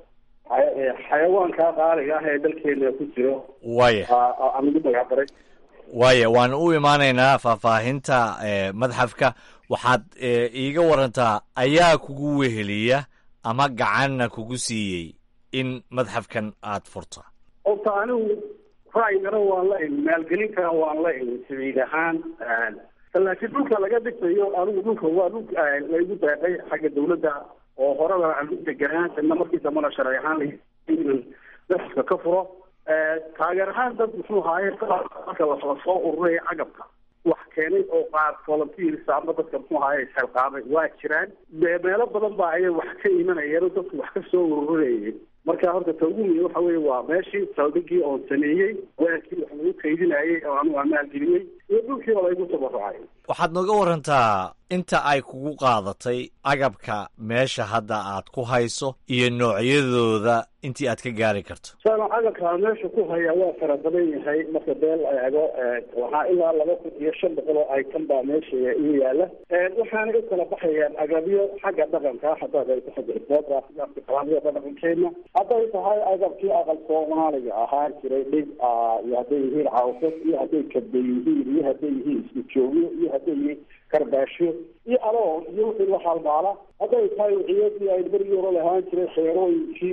xayawaanka qaaliga ah ee dalkeena ku jiro waya aan ugu magacdaray waya waan u imaanaynaa faahfaahinta madxafka waxaad iiga warantaa ayaa kugu weheliya ama gacanna kugu siiyey in madxafkan aad furta horta anigu ra'yigana waan la imi maalgelinkana waan la imi sabiid ahaan laakiin dhulka laga dhisayo anigu dhulka waa dhul laygu deeqay xagga dawladda oo horeba aan u deganaa ina markii dambana sharci ahaan la madxafka ka furo taageer ahaan dad muxuu ahaaye marka lasoo soo ururaya cagabka wax keenay oo qaar volunteers ama dadka muxuu ahaaye isxilqaamay waa jiraan meelo badan baa ayay wax ka imanayeen oo dadku wax ka soo ururayeen marka horta ta ugu muhiim waxa weeye waa meeshii saldhigii oon sameeyey weelkii wax lagu kaydinayay oo anigu aan maalgeliyey iyo dhulkii oo laygu tabarucay waxaad nooga warantaa inta ay kugu qaadatay agabka meesha hadda aad ku hayso iyo noocyadooda intii aad ka gaari karto sana agabka meesha ku haya waa fara badan yahay marka beel la eego waxaa ilaa laba kun iyo shan boqol oo item baa meesha ii yaala waxaana u kala baxayaan agabyo xagga dhaqanka haddaad ay xagga isboortka dhaqankeena hadday tahay agabkii aqal soomaaliga ahaan jiray dhig iyo hadday yihiin cawsad iyo hadday kabda yihiin iyo hadday yihiin isku joogyo iyo hadday yihiin karbaasho iyo aloon iyo wixii la halmaala hadday tahay wixiyadii ay berigii hore lahaan jiray xeerooyinkii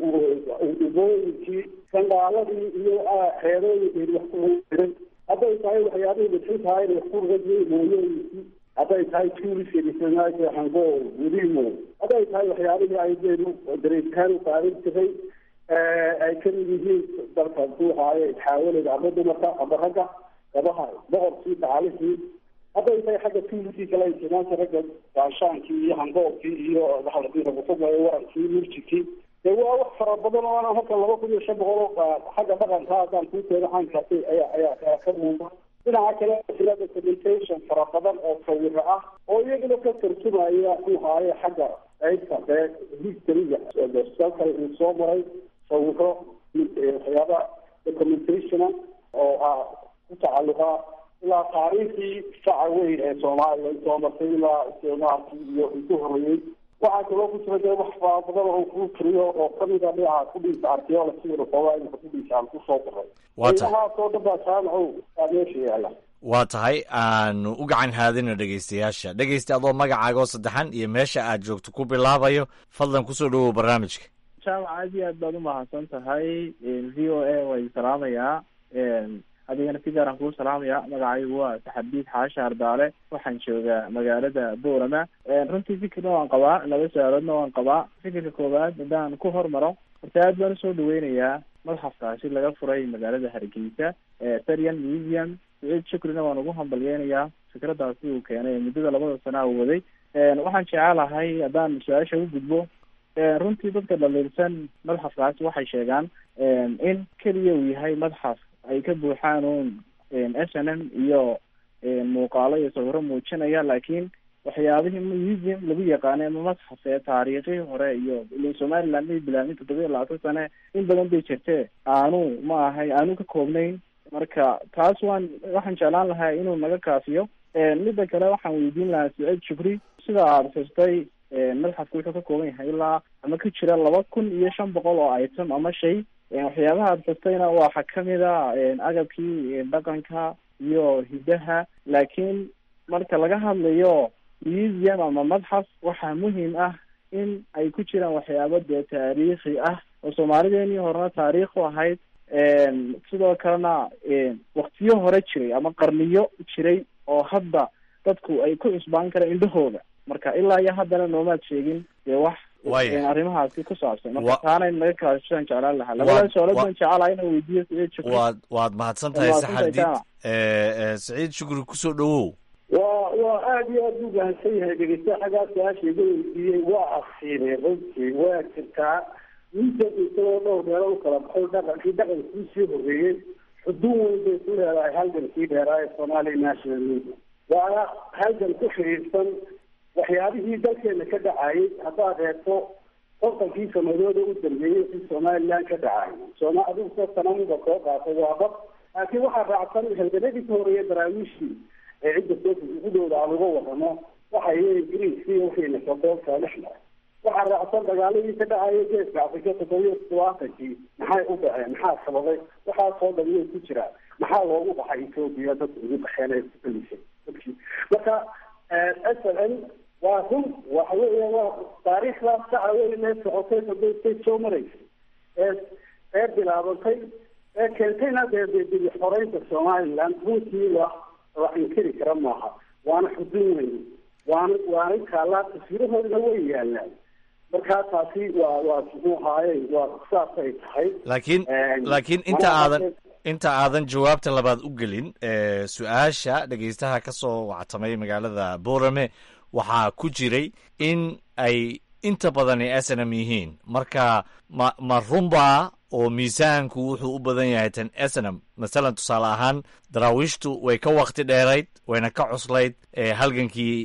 ubooyinkii sandaaladii iyo xeerooyinkii wax ku jiray hadday tahay waxyaabihii bixintahay wax ku ragay mooyooyinkii hadday tahay tuuliska hango gudimo hadday tahay waxyaabihii ay dareetaan u qaadan jiray ay kamid yihiin dalka duuhaayo isxaawaleda ama dumarka ama ragga gabaha boqorkii dacalihii hadday tahay xagga tuuliskii kale intimaanka ragga gaashaankii iyo hangoobkii iyo waalakufugayo warankii murjikii dee waa wax fara badan oo ana halkan laba kun iyo shan boqol oo xagga dhaqanka haddaan kuu keeno caynkaasi ayaa ayaa ka muuqda dhinaca kale jira documentation fara badan oo sawiro ah oo iyaguna ka tarjumaya ku haaye xagga qaybta dee historyga dalka uu soo maray sawiro waxyaaba documentationa oo ah ku tacalluqa ilaa taariikhdii faca weyn ee soomaaliya soo martay ilaa isticmaalkii iyo intu horeeyey waxaa kaloo ku jira dee wax fara badan oo ku tiriyo oo kamida dhinaca kudhiisa archaeology xoogaa inka kudhiisa aan kusoo daray inahaasoo dhan baa jaamacow aa meesha yaala waa tahay aanu u gacan haadina dhegaystayaasha dhegaysta adoo magacaagoo saddexan iyo meesha aad joogto ku bilaabayo fadlan kusoo dhawow barnaamijka jaamac aad iyo aad baad umahadsan tahay v o a way salaamayaa adigana si gaaraan kuu salaamaya magacaygu waa saxabiid xaasha ardaale waxaan joogaa magaalada boorama runtii fikirna waan qabaa laba su-aaloodna waan qabaa fikirka koowaad haddaan ku hormaro horta aad baan usoo dhaweynayaa madxafkaasi laga furay magaalada hargeysa serian museum saciid shukrina waan ugu hambalyeynayaa fikradaasi uu keenay muddada labada sana u waday waxaan jecelahay haddaan su-aasha u gudbo runtii dadka dhaliilsan madxafkaasi waxay sheegaan in keliya uu yahay madxaf ay ka buuxaan un s n m iyo muuqaalo iyo sawiro muujinaya laakiin waxyaabihii museum lagu yaqaanay ama madxaf ee taariikhii hore iyo somaliland may bilaabin toddoba iyo labaatan sane in badan bay jirtee aanu ma ahay aanu ka koobnayn marka taas waan waxaan jeclaan lahaa inuu naga kaafiyo midda kale waxaan weydiin lahaa saciid shukri sida aada xustay madxafku wuxuu ka kooban yahay ilaa ama ka jira laba kun iyo shan boqol oo item ama shay waxyaabaha aada xustayna waxaa kamid a agabkii dhaqanka iyo hidaha laakiin marka laga hadlayo museum ama madxaf waxaa muhiim ah in ay ku jiraan waxyaabo dee taariikhi ah oo soomaalideenii horena taariikh u ahayd sidoo kalena waktiyo hore jiray ama qarniyo jiray oo hadda dadku ay ku cusbaan karaan indhahooda marka ilaa iyo haddana noomaad sheegin dee wax arrimahaasi ku saabsan marka taana in laga kaashaan jeclaan lahaa labada su-aalood baan jecelaha inaan weydiiyo saciid shukri waad waad mahadsan tahay saxadiid saciid shukri kusoo dhawow waa waa aada iyo aada u mahadsan yahay dhegeysta xaggaa su-aasha iga weydiiyey waa asiinay runtii waa jirtaa miisan isagoo dhowr meelo u kala baxay dhaqankii dhaqankii sii horreeyey xuduun weyn bay ku leedahay halgankii dheeraa ee somalia national media waana halgan ku xiriirsan waxyaabihii dalkeena ka dhacayay haddaad eegto kontonkii sanadooda u dambeeyey si somaliland ka dhacay sooma adigu sanamida soo qaatay waa dad laakiin waxaa raacsan halganadii ka horeeya daraawiishii ee cidda soo gudooda aan uga wadano waxay ingiriiskii wixiina kadoolka lix mara waxaa raacsan dagaaladii ka dhacaya geeska afrika toddobiyo todobaatankii maxay u dhaceen maxaa sababay waxaasoo dhan way ku jiraan maxaa loogu baxay etoobiya dadka ugu baxeen ee kugelisay dadkii marka s l n waa run waxa weya waa taariikhdaas saca wey mee socotay sodostay soo maraysay ee ee bilaabantay ee keentayna dee dee dib xoreynta somaliland runtii waa la inkiri kara maaha waana xudun weyn waana waana kaalaa taswiirahoodana way yaalaan markaa taasi waa waa muxuu ahaaye waa saasay tahay laakiin laakiin inta aadan inta aadan jawaabta labaad u gelin su-aasha dhegeystaha ka soo wactamay magaalada boorame waxaa ku jiray in ay inta badani snm yihiin marka ma ma runbaa oo miisaanku wuxuu u badan yahay tan snm masalan tusaale ahaan daraawiishtu way ka wakti dheerayd wayna ka cuslayd halgankii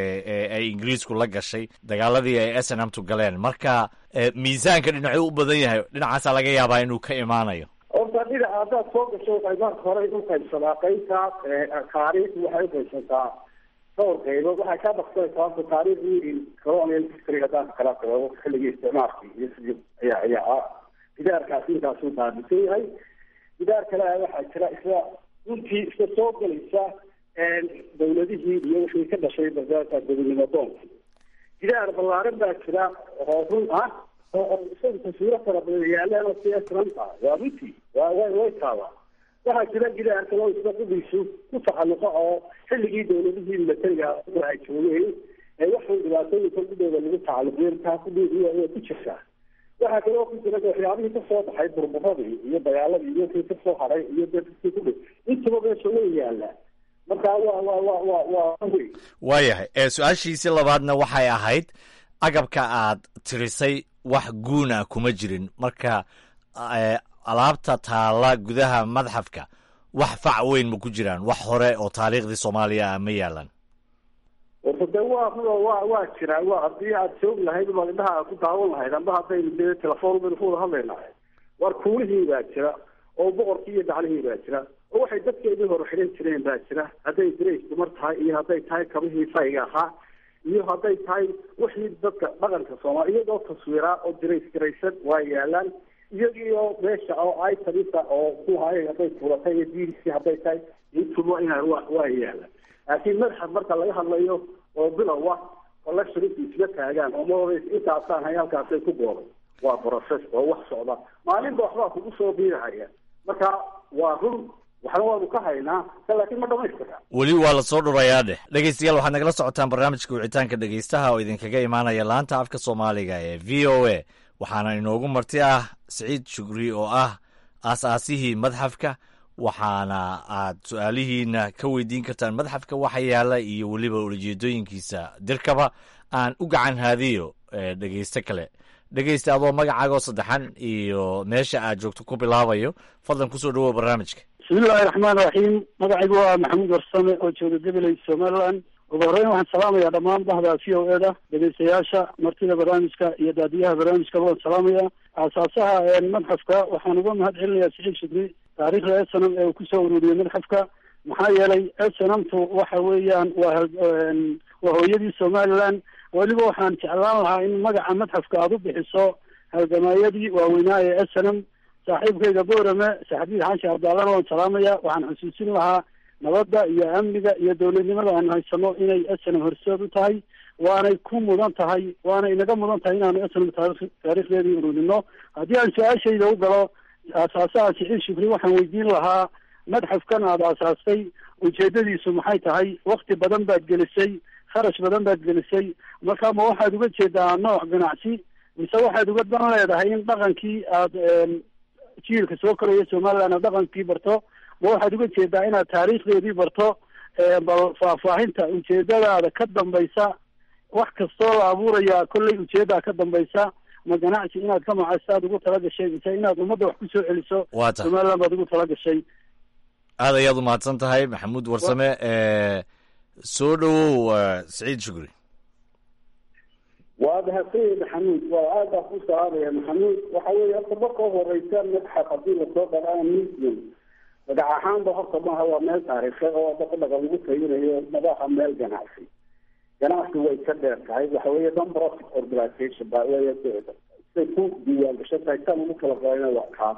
ay ingiriisku la gashay dagaaladii ay snmtu galeen marka miisaanka dhinacuu u badan yahay dhinacaasaa laga yaabaa inuu ka imaanayo horta dhinaca haddaad soo gasho qaybaadka hore u qaybsadaa qaybta taariikh waxay uqaybsantaa dhowr qaybood waxay ka baksanaysaa horta taariikhdii colonial history haddaan kala qabo xilligii isticmaalkii iyo sidii ayaa ayaa gidaarkaasi intaasuu baabisan yahay gidaar kale waxaa jira isla runtii isla soo galaysa dawladihii iyo wixii ka dhashay gobonimo doonkii gidaar ballaaran baa jira oo run ah oo isaga taswiiro fara badan yaaleen oo si esranta waa runtii waa way way taabaa waxaa jira gidaar kale oo isla qudiisu ku taxalluqa oo xilligii dawladihii milatariga ay joogeen ee waxaan dhibaatooyinka gudooda lagu tacalluqiyay taa kudhiidiya way ku jirtaa waxaa kale oo ku jira waxyaabihii kasoo baxay burburadii iyo dagaaladii iyo kii kasoo haray iyo dadkii ku dhi intaba meesha way yaalaa marka waa waa waa waa waa wey waayahay ee su-aashiisi labaadna waxay ahayd agabka aad tirisay wax guuna kuma jirin marka alaabta taala gudaha madxafka wax fac weyn ma ku jiraan wax hore oo taariikhdii soomaaliya ah ma yaalan warta de waa waa waa jiraa waa haddii aad joog lahayd baad indhaha aad ku daawan lahayd amba haddaynu dee telefoon baynu ku wada hadlaynahay war kuulihii baa jira oo boqorkii iyo daclihii baa jira oo waxay dadkeedii hore xidhan jireen baa jira hadday dirays dumar tahay iyo hadday tahay kabihii fayga ahaa iyo hadday tahay wixii dadka dhaqanka soomaali iyagoo taswiraa oo dirays garaysan waa yaalaan iyagiioo meesha oo itamisa oo kuhaay hadday tuulatay iyo bbc hadday tahay intuba ina wa waa yaalaan laakiin madaxa marka laga hadlayo oo bilowa collectioninta isla taagaan oo ma intaasaan hay halkaasay ku gooday waa process oo wax socda maalinba waxbaa kugu soo biirahaya marka waa run waxna waanu ka haynaa ka laakiin ma dhamaystira weli waa la soo dhurayaa dheh dhegeystayaal waxaad nagala socotaan barnaamijka wicitaanka dhegeystaha oo idinkaga imaanaya laanta afka soomaaliga ee v o a waxaana inoogu marti ah siciid shugri oo ah aas-aasihii madxafka waxaana aad su-aalihiina ka weydiin kartaan madxafka waxa yaala iyo weliba ulijeedooyinkiisa dirkaba aan u gacan haadiyo dhegeysto kale dhegeysta adoo magacaaga oo saddexan iyo meesha aad joogto ku bilaabayo fadlan kusoo dhawow barnaamijka bismillahi raxmaan raxiim magacaygu waa maxamuud warsame oo jooga gabaley somaliland ugu horreyn waxaan salaamayaa dhammaan bahda v o eda dhegeystayaasha martida barnaamijka iyo daadiyaha barnaamijka waan salaamaya aasaasaha madxafka waxaan uga mahad celinayaa siciid shukri taariikhda snm ee uu kusoo ururiyey madxafka maxaa yeelay snmtu waxa weeyaan waa waa hooyadii somaliland weliba waxaan jeclaan lahaa in magaca madxafka aada u bixiso halgamaayadii waaweynaa ee snm saaxiibkayga boorame saxabiid xaashi abdaalana waan salaamaya waxaan xusuusin lahaa nabadda iyo amniga iyo dowladnimada aanu haysano inay snm horseed u tahay waanay ku mudan tahay waana inaga mudan tahay inaanu snm taari taariikhdeedii ururino haddii aan su-aashayda u galo aasaasaha siciid shukri waxaan weydiin lahaa madxafkan aada aasaastay ujeedadiisu maxay tahay wakti badan baad gelisay kharash badan baad gelisay marka ma waxaad uga jeedaa nooc ganacsi mise waxaad uga dan leedahay in dhaqankii aad jiilka soo koraya somaliland aad dhaqankii barto ma waxaad uga jeedaa inaad taariikhdeedii barto bal faahfaahinta ujeedadaada ka dambaysa wax kastoo la abuuraya kollay ujeedaa ka dambaysa ma ganacsi inaad ka macaysto aad ugu tala gashay mise inaad ummadda wax kusoo celiso waa tahay somaliland baad ugu tala gashay aad ayaad u mahadsan tahay maxamuud warsame soo dhowow siciid shukri waa mahadsanyahay maxamuud waa aad baa ku salaamaya maxamuud waxa weeye horta marka horeysa madxaf haddii lasoo dharaa museum magac ahaanba horta maaha waa meel taariikhe oo dadka dhaqan lagu tayinayo madaha meel ganacsi ganacsi way ka dheer tahay waxa weeye non-profit organization ba wey siday ku diiwaan gashan tahay tan ugu kala qorayna waa kaa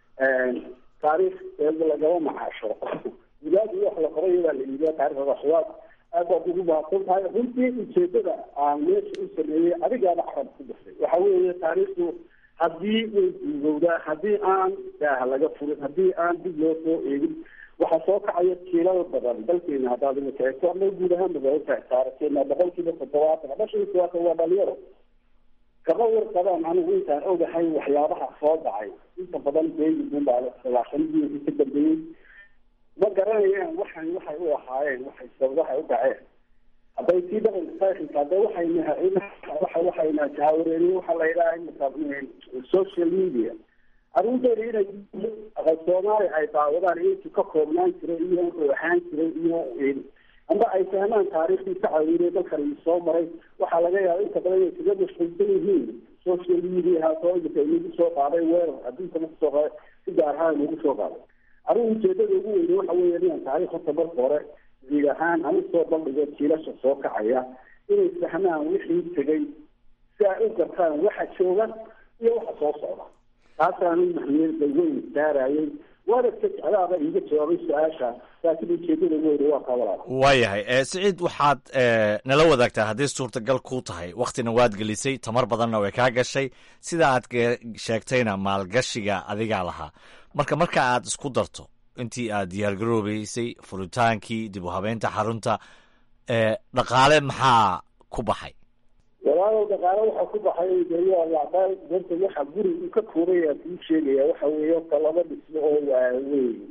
taariikh lagama macaasho wilaadu wax la qoray baa la iibiya taarikhda waxyaab aad baad ugu mahadsan tahay runtii ujeedada aan meesha u sameeyey adigaaba carab ku dhasay waxa weeye taariikhdu haddii way duugowdaa haddii aan daah laga furin haddii aan dib loo soo eegin waxaa soo kacaya jiilal badan dalkeena haddaad imika eegto ama guud ahaan magaalada taarikhkeena boqolkiiba toddobaatan ama shan iyo todobaatan waa dhalinyaro kama warqabaan anigu intaan ogahay waxyaabaha soo dhacay inta badan beegi bunbaa salaaxanadii ka dambeeyey ma garanayaan waxan waxay u ahaayeen waxay waxay u dhaceen hadday sii dhaqan saaxilka hadda waxayna waxa waxayna jahaawareeriye waxa la yidhaha imika social media arrinteeda inay aqal soomaali ay daawadaan intu ka koobnaan jiray iyo wuxuu ahaan jiray iyo amba ay fahmaan taariikhdii ka caawinay dalkan soo maray waxaa laga yaaba inta badan inay kaga mashquulsan yihiin social media soo imika inagu soo qaaday weerar adduunka nagu soo qaaday si gaar ahaan nagu soo qaaday arrin ujeedada ugu weyne waxa weeye inaan taariikh horta marka hore jiil ahaan anu soo bandhigo jiilasha soo kacaya inay fahmaan wixii tegay si ay u gartaan waxa jooga iyo waxa soo socda taasaan mahmiyada weyn saarayay waana ka jeclaaba iiga jawaabay su-aasha laakiin ujeedada ugu weyne waa kabalaa waayahay siciid waxaad nala wadaagtaa haddii suurtagal kuu tahay wakhtina waad gelisay tamar badanna way kaa gashay sida aad sheegtayna maalgashiga adigaa lahaa marka marka aad isku darto intii aad diyaargaroobeysay furitaankii dib u habeynta xarunta dhaqaale maxaa ku baxay walaalow dhaqaale waxaa ku baxay dayadaal darta waxa guri uu ka koobaya kuu sheegaya waxa weeye horta laba dhismo oo waaweyn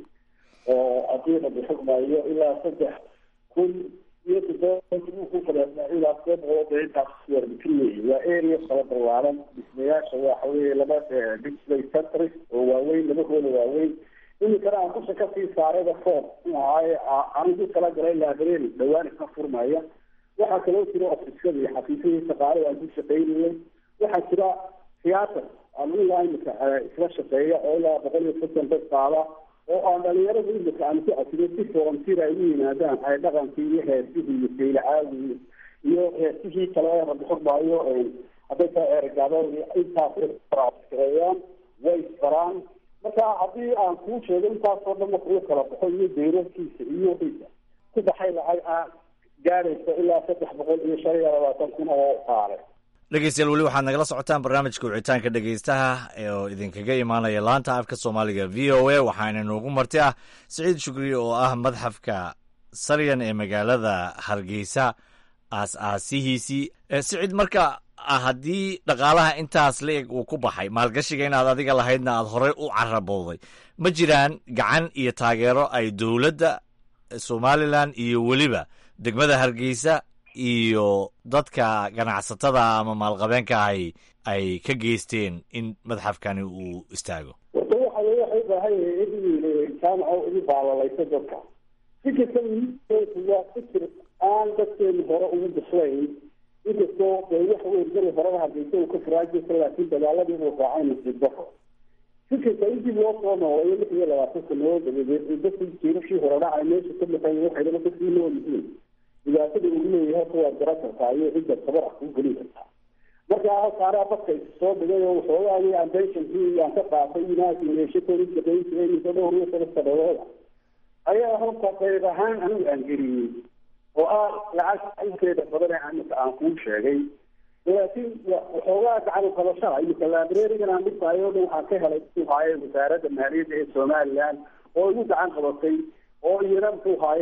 oo adiiqa bixugmayo ilaa saddex kun iyo toddoba ku fadhiya ilaa todoba boqol oo intaas warbitin weeye waa area kala ballaaran dhismayaasha waxa weeye laba display centers oo waaweyn laba hoola waaweyn iminkana aan dusha kasii saarayba foom ahaaye anigu kala galay library dhawaan isna furmaya waxaa kaloo jira ofisyada iyo xafiisyadii shaqaale aan ku shaqaynayay waxaa jira theater aan ilaa imika isla shaqeeya oo ilaa boqol iyo soddon dad qaada oo aan dhalinyarada imika aan ku casiyo si volunteer ay u yimaadaan ay dhaqankii iyo heesihii iyo saylacaagii iyo heesihii kale ee rabixurmaayo hadday tahay ergaadeen intaas shaqeeyaan way isbaraan marka haddii aan kuu sheego intaasoo dhan marka uu kala baxo iyo dayrarkiisa iyo wixiisa ku baxay lacag ah gaaraysa ilaa saddex boqol iyo shan iyo labaatan kun oo qaale dhegeystayaal weli waxaad nagala socotaan barnaamijka wicitaanka dhegeystaha oo idinkaga imaanaya laanta afka soomaaliga v o a waxaana inoogu marti ah siciid shukri oo ah madxafka saryan ee magaalada hargeysa aas-aasihiisii siciid marka haddii dhaqaalaha intaas la-eg uu ku baxay maalgashiga inaad adiga lahaydna aad horey u carabowday ma jiraan gacan iyo taageero ay dowladda somalilan iyo weliba degmada hargeysa iyo dadka ganacsatada ama maalqabeenka ahi ay ka geysteen in madxafkani uu istaago warta waxa wey waxay ubaahan yahay in jaamaco ugu baalalayso dadka fikirka waa fikir aan dadkeenu hore ugu bislayn inkastoo dee waxa wey beri horeba hargeysa uu ka faraajisa laakiin dagaaladii uu raacay nasiib daro fikirka in dib loo soo nooleeyo lix iyo labaatan sanadood dabadeed dadkii jiirashii hore dhacay meesha ka maqan waxaydaba dadkii nool yihiin dhibaatada uu leeyahay horta waad garan kartaa iyo cidda tabar ah kuu gelin kartaa marka halkaanaa dadka is soo dhigay oo waxoogaagii aan pensionkii aan ka qaatay inaasmeeshakooda shaqeyn jiray mise dhowr iyo toban sanadooda ayaa horta qayb ahaan anigu aan geliyey oo ah lacag inteeda badan ee imika aan kuu sheegay laakiin waxoogaa gacan qabashada imika librarigan aan dhigtaayo o dhan waxaan ka helay muxuu haaye wasaaradda maaliyadda ee somaliland oo igu gacan qabatay oo iyana muxuu haaye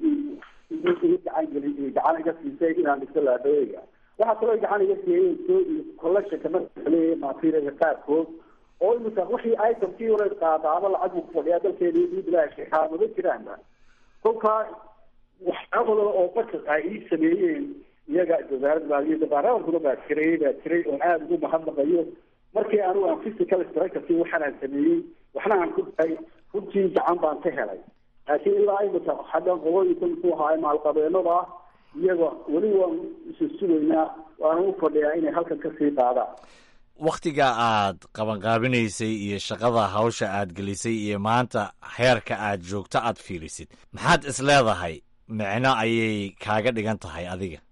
gacan geli gacan iga siisay inaan dhigto librariga waxaa kaloo gacan iga siiyey soo collectionka marka leeyahay materialka qaarkood oo imika wixii itemkii hore qaadaaba lacag buu kufadhiyaa dalkeeda iyo bilaashka xaamado jiraanba kolkaa waxyaabada oo dadka ay ii sameeyeen iyaga wasaaradda maaliyadda baarlamankuna baa jiray baa jiray oon aada ugu mahadnaqayo markii anigu aan physical structurkii waxaan aan sameeyey waxna aan ku dahay runtii gacan baan ka helay laakiin ilaa imika xaggan qobooyinka muxuu ahaay maalqabeenada ah iyaga weli waan isu sugaynaa waana u fadhiyaa inay halkan kasii qaadaan wakhtiga aad qabanqaabinaysay iyo shaqada hawsha aad gelisay iyo maanta heerka aad joogto aad fiirisid maxaad is leedahay micno ayay kaaga dhigan tahay adiga wallahi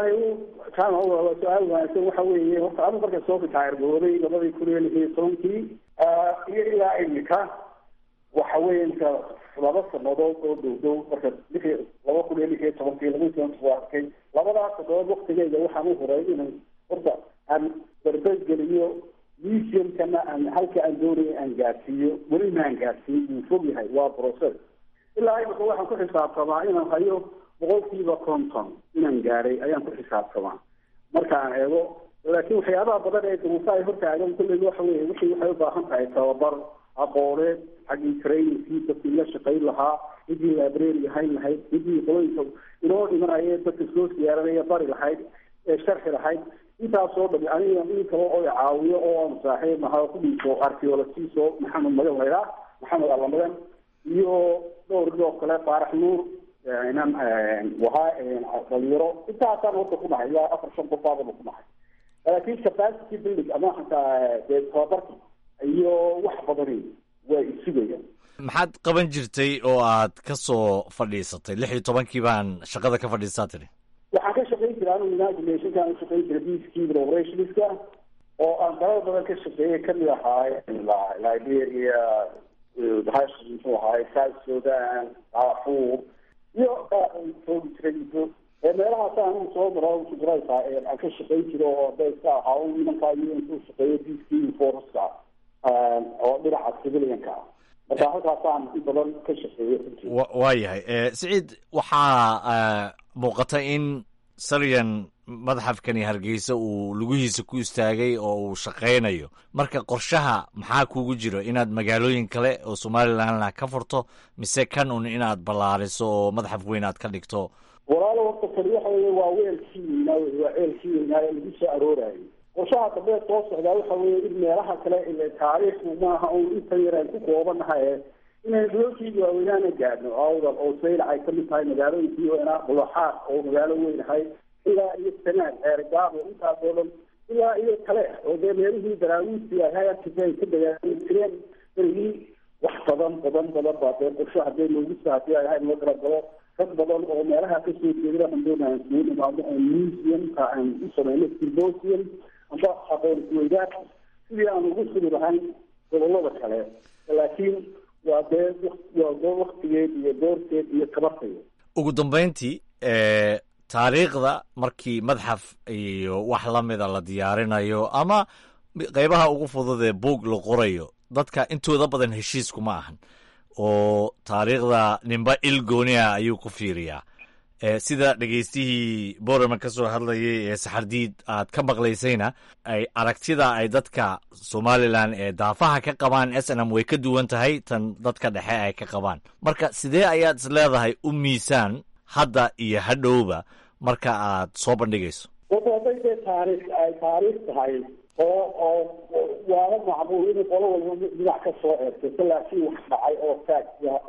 wallahi kaan waa su-aal wanaagsan waxa weeye horta anu marka soo ritaayarbooday labadii kun iyo lix iyo tobankii iyo ilaa imika waxa weeye inka laba sanadood oo dhow dhow marka lix laba kun iyo lix iyo tobankii laba iyo tobanki waa arkay labadaas sanadood waktigeyga waxaan u huray inaan horta aan barbegeliyo museumkana aan halka aan doonaya aan gaarsiiyo weli maan gaarsiin wuu fog yahay waa process ilaa imika waxaan ku xisaabtamaa inaan hayo boqolkiiba konton inaan gaaray ayaan ku xisaabtamaa marka aan eego laakiin waxyaabaha badan ee duruufa ay hortaagan kulleyba waxa weye wixii waxay u baahan tahay tababar aqooneed xaggii trainingkii dadkii la shaqayn lahaa cidii library hayn lahayd cidii qolooyinka inoo dhimanaya dadka soo siyaaranaya bari lahayd ee sharxi lahayd intaasoo dhami aniga in kale oo caawiyo oo aan saaxiib nahaa kudhiiso archaeologiso maxamed magan laydhaa maxamed allamagan iyo dhowr oo kale faarax nuur inan wahaa dhalinyaro intaasaan horta ku nahay ilaa afar shan qof baadaba ku nahay laakiin capacity building ama hataa dee tababarki iyo wax badani waa isugayaan maxaad qaban jirtay oo aad ka soo fadhiisatay lix iyo tobankii baan shaqada ka fadhiistaa tiri waxaan ka shaqayn jiray anu united nationkaan u shaqayn jiray peacekeeping operationska oo aan dalal badan ka shaqeeyay kamid ahaay liberia hash muxuu ahaay south sudan darfur iyo joogi jiray muddo ee meelahaas anigu soo maro sugraysa aan ka shaqayn jiro oo hadda iska ahaa nimankaa iyo intuu shaqeeyo peacekeeping forceska oo dhinaca civilianka ah marka halkaasaan in badan ka shaqeeyo waa yahay siciid waxaa muuqata in saryan madxafkani hargeysa uu lugihiisa ku istaagay oo uu shaqaynayo marka qorshaha maxaa kugu jiro inaad magaalooyin kale oo somalilandna ka furto mise kan un inaad ballaariso oo madxaf weyn aad ka dhigto walaalo horta kani waxa weye waa weelkii weynaa waa ceelkii weynaa ee lagu soo aroorayo qorshaha dambe soo socdaa waxa weeye in meelaha kale ile taariikhdu maaha un inta yar aan ku koobanahay inaynu dulalkii waaweynaana gaadhno awdal oo saylac ay kamid tahay magaalooyinkii weynaa bulaxaad oo magaalo weyn ahay ilaa iyo sanaad ceergaabo intaas oo dhan ilaa iyo kale oo dee meelihii daraawiistii ahay arkisa ay ka dagaali jireen berigii wax badan badan badan baa dee qorsho hadee loogu saadii ay ahayd loo talagalo rag badan oo meelaha kasoo jeedada aan doonaa isugu nimaado oo museumka aan u sameyno symposium amba aqoon isweydaar sidii aan ugu suri lahayn gobolada kale laakiin waa dee waa waktigeed iyo doorteed iyo tabarteed ugu dambeyntii taariikhda markii madxaf iyo wax la mida la diyaarinayo ama qeybaha ugu fudud ee buug la qorayo dadka intooda badan heshiiskuma ahan oo taariikhda ninba il gooniah ayuu ku fiiriyaa sida dhegeystihii borama ka soo hadlayay ee saxardiid aad ka maqlaysayna ay aragtida ay dadka somalilan ee daafaha ka qabaan s n m way ka duwan tahay tan dadka dhexe ay ka qabaan marka sidee ayaad is leedahay u miisaan hadda iyo hadhowba marka aad soo bandhigayso wata hadday dee taariikh ay taariikh tahay oo oo waala macbuul in qolo walba dhinac ka soo eersato laakiin wax dhacay oo taag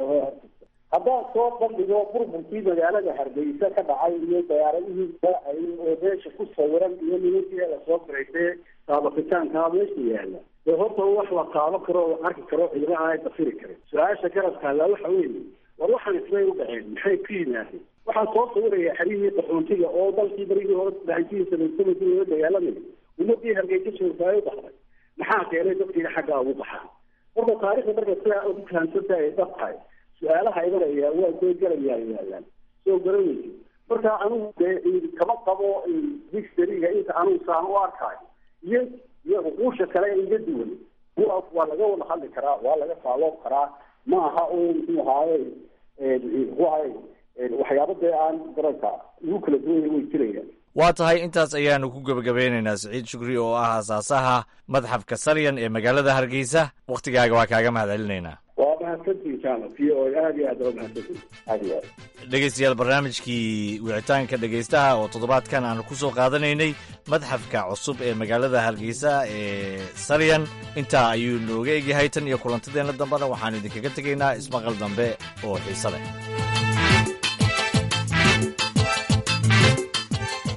haddaan soo bandhigo burburkii magaalada hargeysa ka dhacay iyo diyaaradihii daacay oo meesha ku sawiran iyo nimankii lasoo garaysee taabakitaankaa meesha yaala dee horta wax la taabo karo oo arki karo ciidaha ay dafiri karin su-aasha garabka alla waxa weeye war waxaan ismay u dhaceen maxay ku yimaadeen waxaan soo sawiraya xerihii qaxoontiga oo dalkii barigii hore daciifihii samaysamaysa loola dagaalamaya ummadii hargeysa joogtaay u baxday maxaa keenay dadkiina xaggaa ugu baxaa horta taarikhda marka sidaa ugu fahamsanta ay dab tahay su-aalaha imanaya waa dee galayaa yaalaan soo garanaysa marka anigu dee kama qabo dictionaryga inta anugu saan u arkaayo iyo iyo uquusha kale iga duwan waa laga wada hadli karaa waa laga faaloob karaa ma aha oo muxuu ahaaye muxuu ahaye waxyaaba dee aan garanka ugu kala duwanya way jirayaan waa tahay intaas ayaanu ku gebagabeynaynaa siciid shukri oo ah asaasaha madxafka saryan ee magaalada hargeysa wakhtigaaga waa kaaga mahad celinaynaa waa mahadsantiin jaamac v o aad iyo aad waa mahadsantiin aad iyo aad dhegeystayaal barnaamijkii wicitaanka dhegeystaha oo toddobaadkan aanu ku soo qaadanaynay madxafka cusub ee magaalada hargeysa ee saryan intaa ayuu nooga egyahay tan iyo kulantadeenna dambena waxaan idinkaga tegaynaa ismaqal dambe oo xiise leh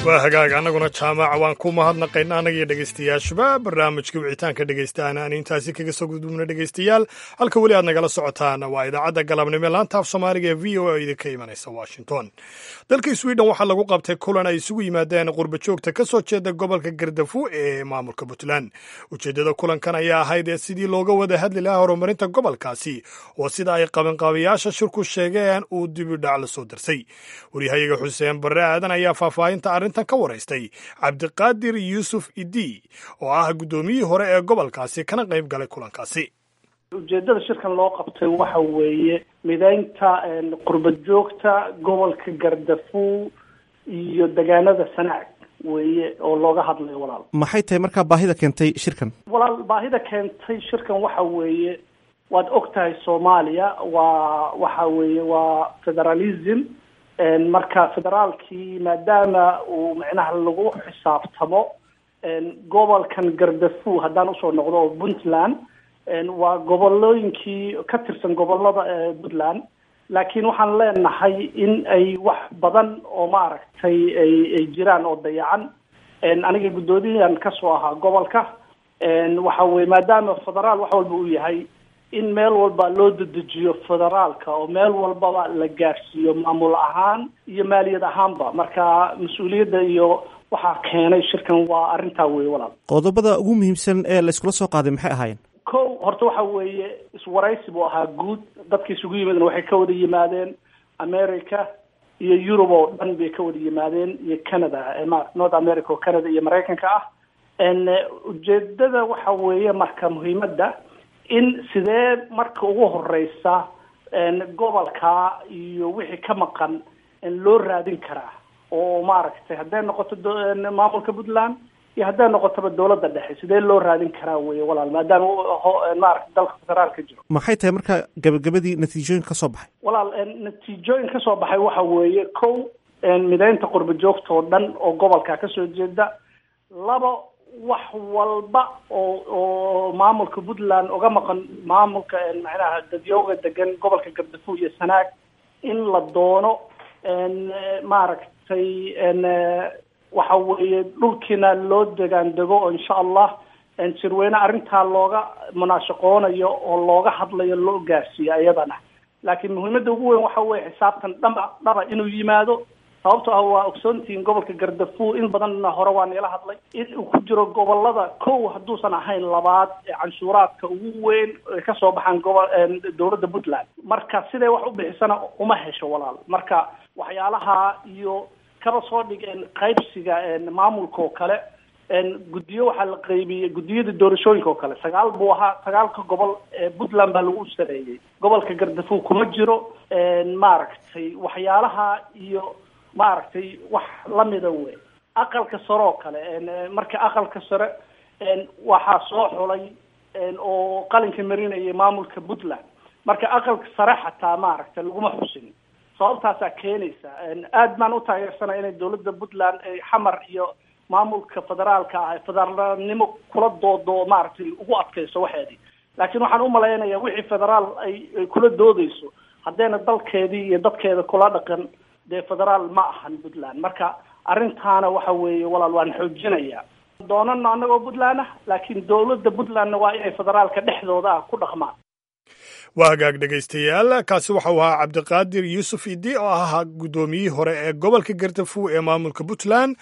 waa hagaag annaguna jaamaca waan ku mahadnaqayna annagiyo dhegaystayaashuba barnaamijka wicitaanka dhegaystaana aan intaasi kaga soo gudubna dhegaystayaal halka weli aad nagala socotaan waa idaacadda galabnimo laanta af soomaaliga ee v o a oo idinka imanaysa washington dalka sweden waxaa lagu qabtay kulan ay isugu yimaadeen qurba joogta ka soo jeeda gobolka gardafu ee maamulka puntland ujeeddada kulankan ayaa ahayd ee sidii looga wada hadli lahaa horumarinta gobolkaasi oo sida ay qabanqaabayaasha shirku sheegeen uu dibidhac la soo darsay waryahayaga xuseen barre aadan ayaa faahfaahinta arrintan ka waraystay cabdiqaadir yuusuf idi oo ah guddoomiyihii hore ee gobolkaasi kana qayb galay kulankaasi ujeedada shirkan loo qabtay waxa weeye mideynta qurba joogta gobolka gardafu iyo degaanada sanaag weeye oo looga hadlayo walaal maxay tahay markaa baahida keentay shirkan walaal baahida keentay shirkan waxa weeye waad og tahay soomaaliya waa waxa weeye waa federalism marka federaalkii maadaama uu micnaha lagu xisaabtamo gobolkan gardafu haddaan usoo noqdo oo puntland waa gobolooyinkii ka tirsan gobolada puntland laakiin waxaan leenahay in ay wax badan oo maaragtay ay ay jiraan oo dayacan aniga guddoomiyahan kasoo ahaa gobolka waxa weye maadaama federaal wax walba uu yahay in meel walba loo dedejiyo federaalka oo meel walbaba la gaarsiiyo maamul ahaan iyo maaliyad ahaanba marka mas-uuliyadda iyo waxaa keenay shirkan waa arrintaa weye walaal qodobada ugu muhiimsan ee la iskula soo qaaday maxay ahaayeen ko horta waxa weeye iswaraysi buu ahaa guud dadka isugu yimaadeen waxay ka wada yimaadeen america iyo yurub oo dhan bay ka wada yimaadeen iyo canada ma north america oo canada iyo maraykanka ah ujeedada waxa weeye marka muhiimadda in sidee marka ugu horeysa gobolka iyo wixii ka maqan loo raadin karaa oo maaragtay hadday noqoto maamulka puntland iyo hadday noqotoba dawladda dhexe sidee loo raadin karaa weye walaal maadaama maarata dalka federaalka jiro maxay tahay marka gabagabadii natiijooyin ka soo baxay walaal natiijooyin ka soo baxay waxa weeye kow mideynta qurba joogta oo dhan oo gobolka kasoo jeeda labo wax walba oo oo maamulka puntland uga maqan maamulka macnaha dadyooga degan gobolka gardafu iyo sanaag in la doono maaragtay waxa weeye dhulkiina loo degaan dego oo insha allah sirweyne arrintaa looga munaashaqoonayo oo looga hadlayo loo gaarsiiyo iyadana laakiin muhiimadda ugu weyn waxa weye xisaabtan dhaba dhaba inuu yimaado sababto ah waa ogsoontihiin gobolka gardafu in badanna hore waa niila hadlay in uu ku jiro gobolada kow hadduusan ahayn labaad ee canshuuraadka ugu weyn ay kasoo baxaan gobol dowladda puntland marka siday wax u bixisana uma hesho walaal marka waxyaalaha iyo kaba soo dhigeen qaybsiga maamulka oo kale guddiyo waxaa la qaybiyey guddiyada doorashooyinka oo kale sagaal buu ahaa sagaalka gobol ee puntland baa lagu sareeyey gobolka gardafu kuma jiro maaragtay waxyaalaha iyo maaragtay wax lamida wey aqalka sare oo kale marka aqalka sare waxaa soo xulay oo qalinka marinayay maamulka puntland marka aqalka sare xataa maaragtay laguma xusin sababtaasaa keenaysa aad baan u taageersanaya inay dawladda puntland ay xamar iyo maamulka federaalka ah federaalnimo kula doodo maaragtay ugu adkayso waxeedii laakiin waxaan umalaynaya wixii federaal ay ay kula doodeyso haddayna dalkeedii iyo dadkeeda kula dhaqan dee federaal ma ahan puntland marka arrintaana waxa weeye walaal waan xoojinaya doonana annagoo puntland ah laakiin dowladda puntlandna waa inay federaalka dhexdooda ah ku dhaqmaan waa hagaag dhegaystayaal kaasi waxau ahaa cabdiqaadir yuusuf idi oo ahaa guddoomiyihii hore ee gobolka gardafu ee maamulka puntland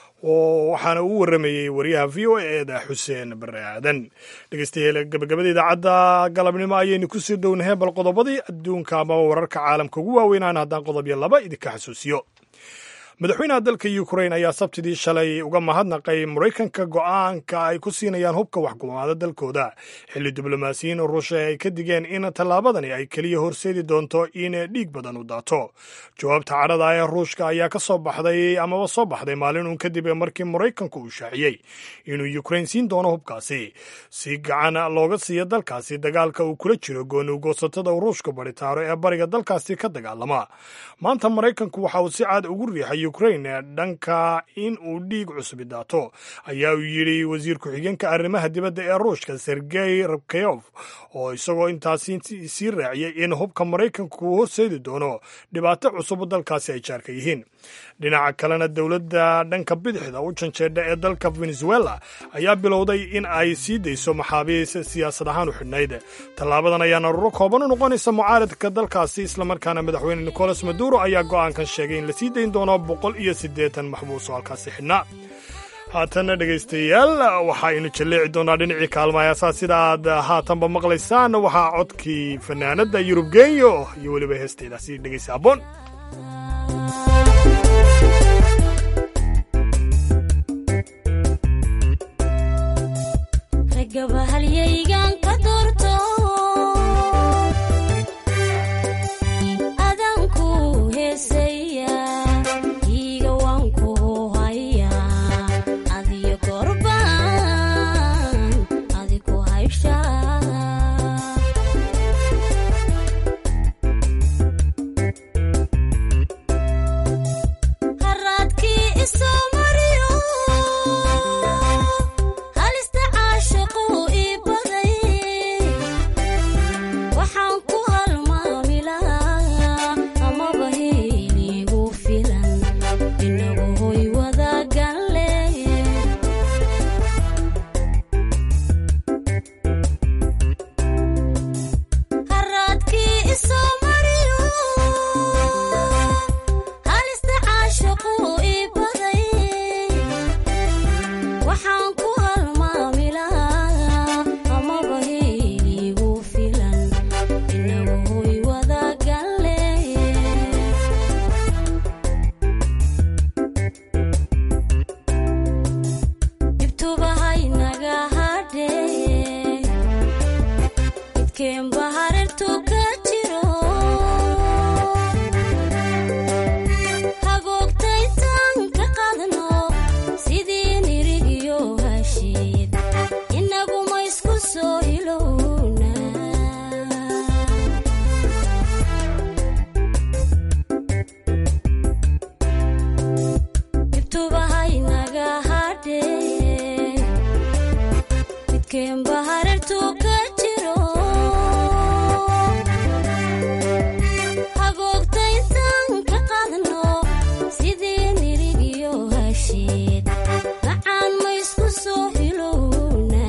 oo waxaana uu warramayey wariyaha v o eeda xuseen bare aadan dhegeystayaal gabagabada idaacadda galabnimo ayaynu kusii dhownahay bal qodobadii adduunka amaba wararka caalamka ugu waaweynaan haddaan qodobyo laba idinka xasuusiyo madaxweynaha dalka ukrain ayaa sabtidii shalay uga mahadnaqay maraykanka go'aanka ay ku siinayaan hubka waxgumaada dalkooda xilli diblomaasiyiin ruusha ay ka digeen in tallaabadani ay keliya horseedi doonto in dhiig badan u daato jawaabta cadhada ee ruushka ayaa ka soo baxday amaba soo baxday maalin uun kadib markii maraykanku uu shaaciyey inuu ukrain siin doono hubkaasi si gacan looga siiyo dalkaasi dagaalka uu kula jiro goonugoosatada ruushka baritaaro ee bariga dalkaasi ka dagaalama maanta maraykanku waxa uu si caad ugu riixay ukrain dhanka in uu dhiig cusubi daato ayaa uu yidhi wasiir ku-xigeenka arrimaha dibadda ee ruushka sergey rabkayof oo isagoo intaasi sii raaciyey in hubka maraykanku uu horseedi doono dhibaato cusub dalkaasi ay jaarka yihiin dhinaca kalena dowladda dhanka bidixda u janjeedha ee dalka venezuela ayaa bilowday in ay sii dayso maxaabiis siyaasad ahaan u xidhnayd tallaabadan ayaa naruro kooban u noqonaysa mucaaradka dalkaasi islamarkaana madaxweyne nicolas maduro ayaa go'aankan sheegay in la sii dayn doono boqol iyo siddeetan maxbuus oo halkaasi xidhnaa haatanna dhegaystayaal waxaaynu jalleeci doonaa dhinacii kaalmahaasaa sida aad haatanba maqlaysaan waxaa codkii fanaanadda yurub genyo iyo weliba heesteydaasi dhegaysa aboon gabahalyaygan ka doorto adanku heesaya iiga waanku haya adiyo gorbaan adiku haysha haraadkii isoo mariyo halista caashaqu ii baday waxaan ku halmaamilaa amaba heligu filan inagu hoy wadaaganle haraadkii isoo mariyo halista caashaqu ii baday waxaan ku halmaamilaa amaba heligu filan inagu hoy wadaaganle dhibtubahaynaga hadhee idkeenba hareertu ka jiro hagoogtaytaan ka qadno sidii nirigiyo hashiid inaguma isku soo hilowna dhibtubahaynaga hadhee midkeenba hareertu ka jiro hagoogtaytaan ka qadno sidii nirigiyo hashiid macaan ma isku soo hilowna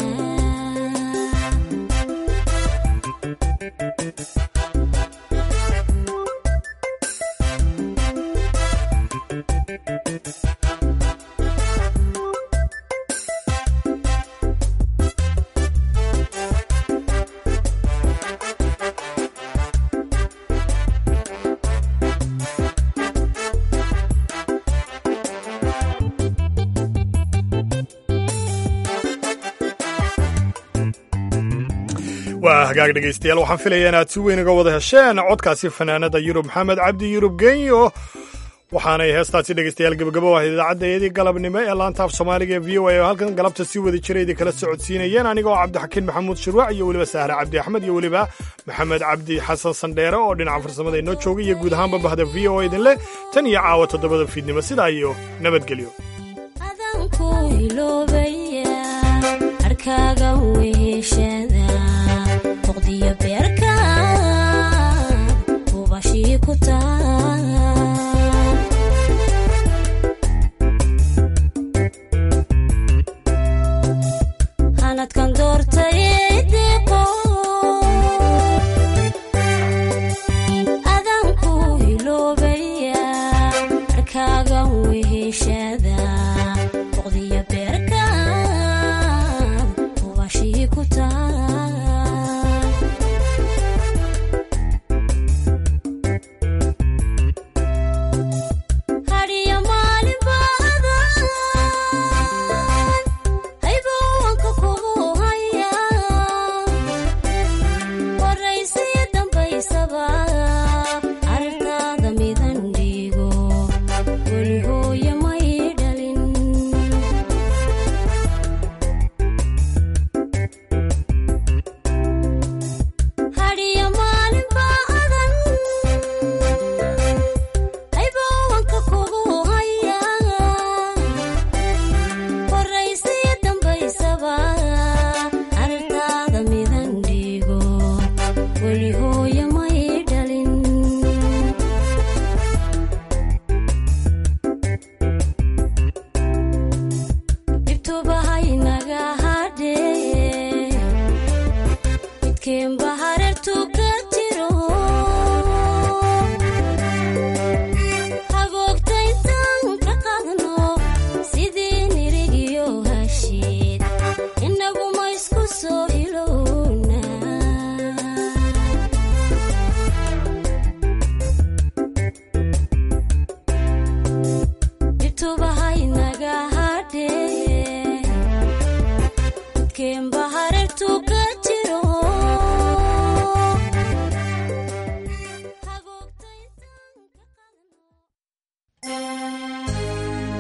waa hagaag dhegaystayaal waxaan filaya inaad si weyn uga wada hesheen codkaasi fanaanada yurub maxamed cabdi yurub genyo waxaanay heestaasi dhegaystayaal gebagabo ah idaacaddaeedii galabnimo ee laanta af soomaaliga ee v o a oo halkan galabta si wada jira idin kala socodsiinayeen anigoo cabdixakiin maxamuud shirwac iyo weliba sahre cabdi axmed iyo weliba maxamed cabdi xasan sandheere oo dhinaca farsamada inoo joogay iyo guud ahaanba bahda v o a idin leh tan iyo caawa toddobada fiidnimo sidaa iyo nabadgelyo adanku hiloobaya arkaaga weheshada boqdiyo beerka hubashii ku taal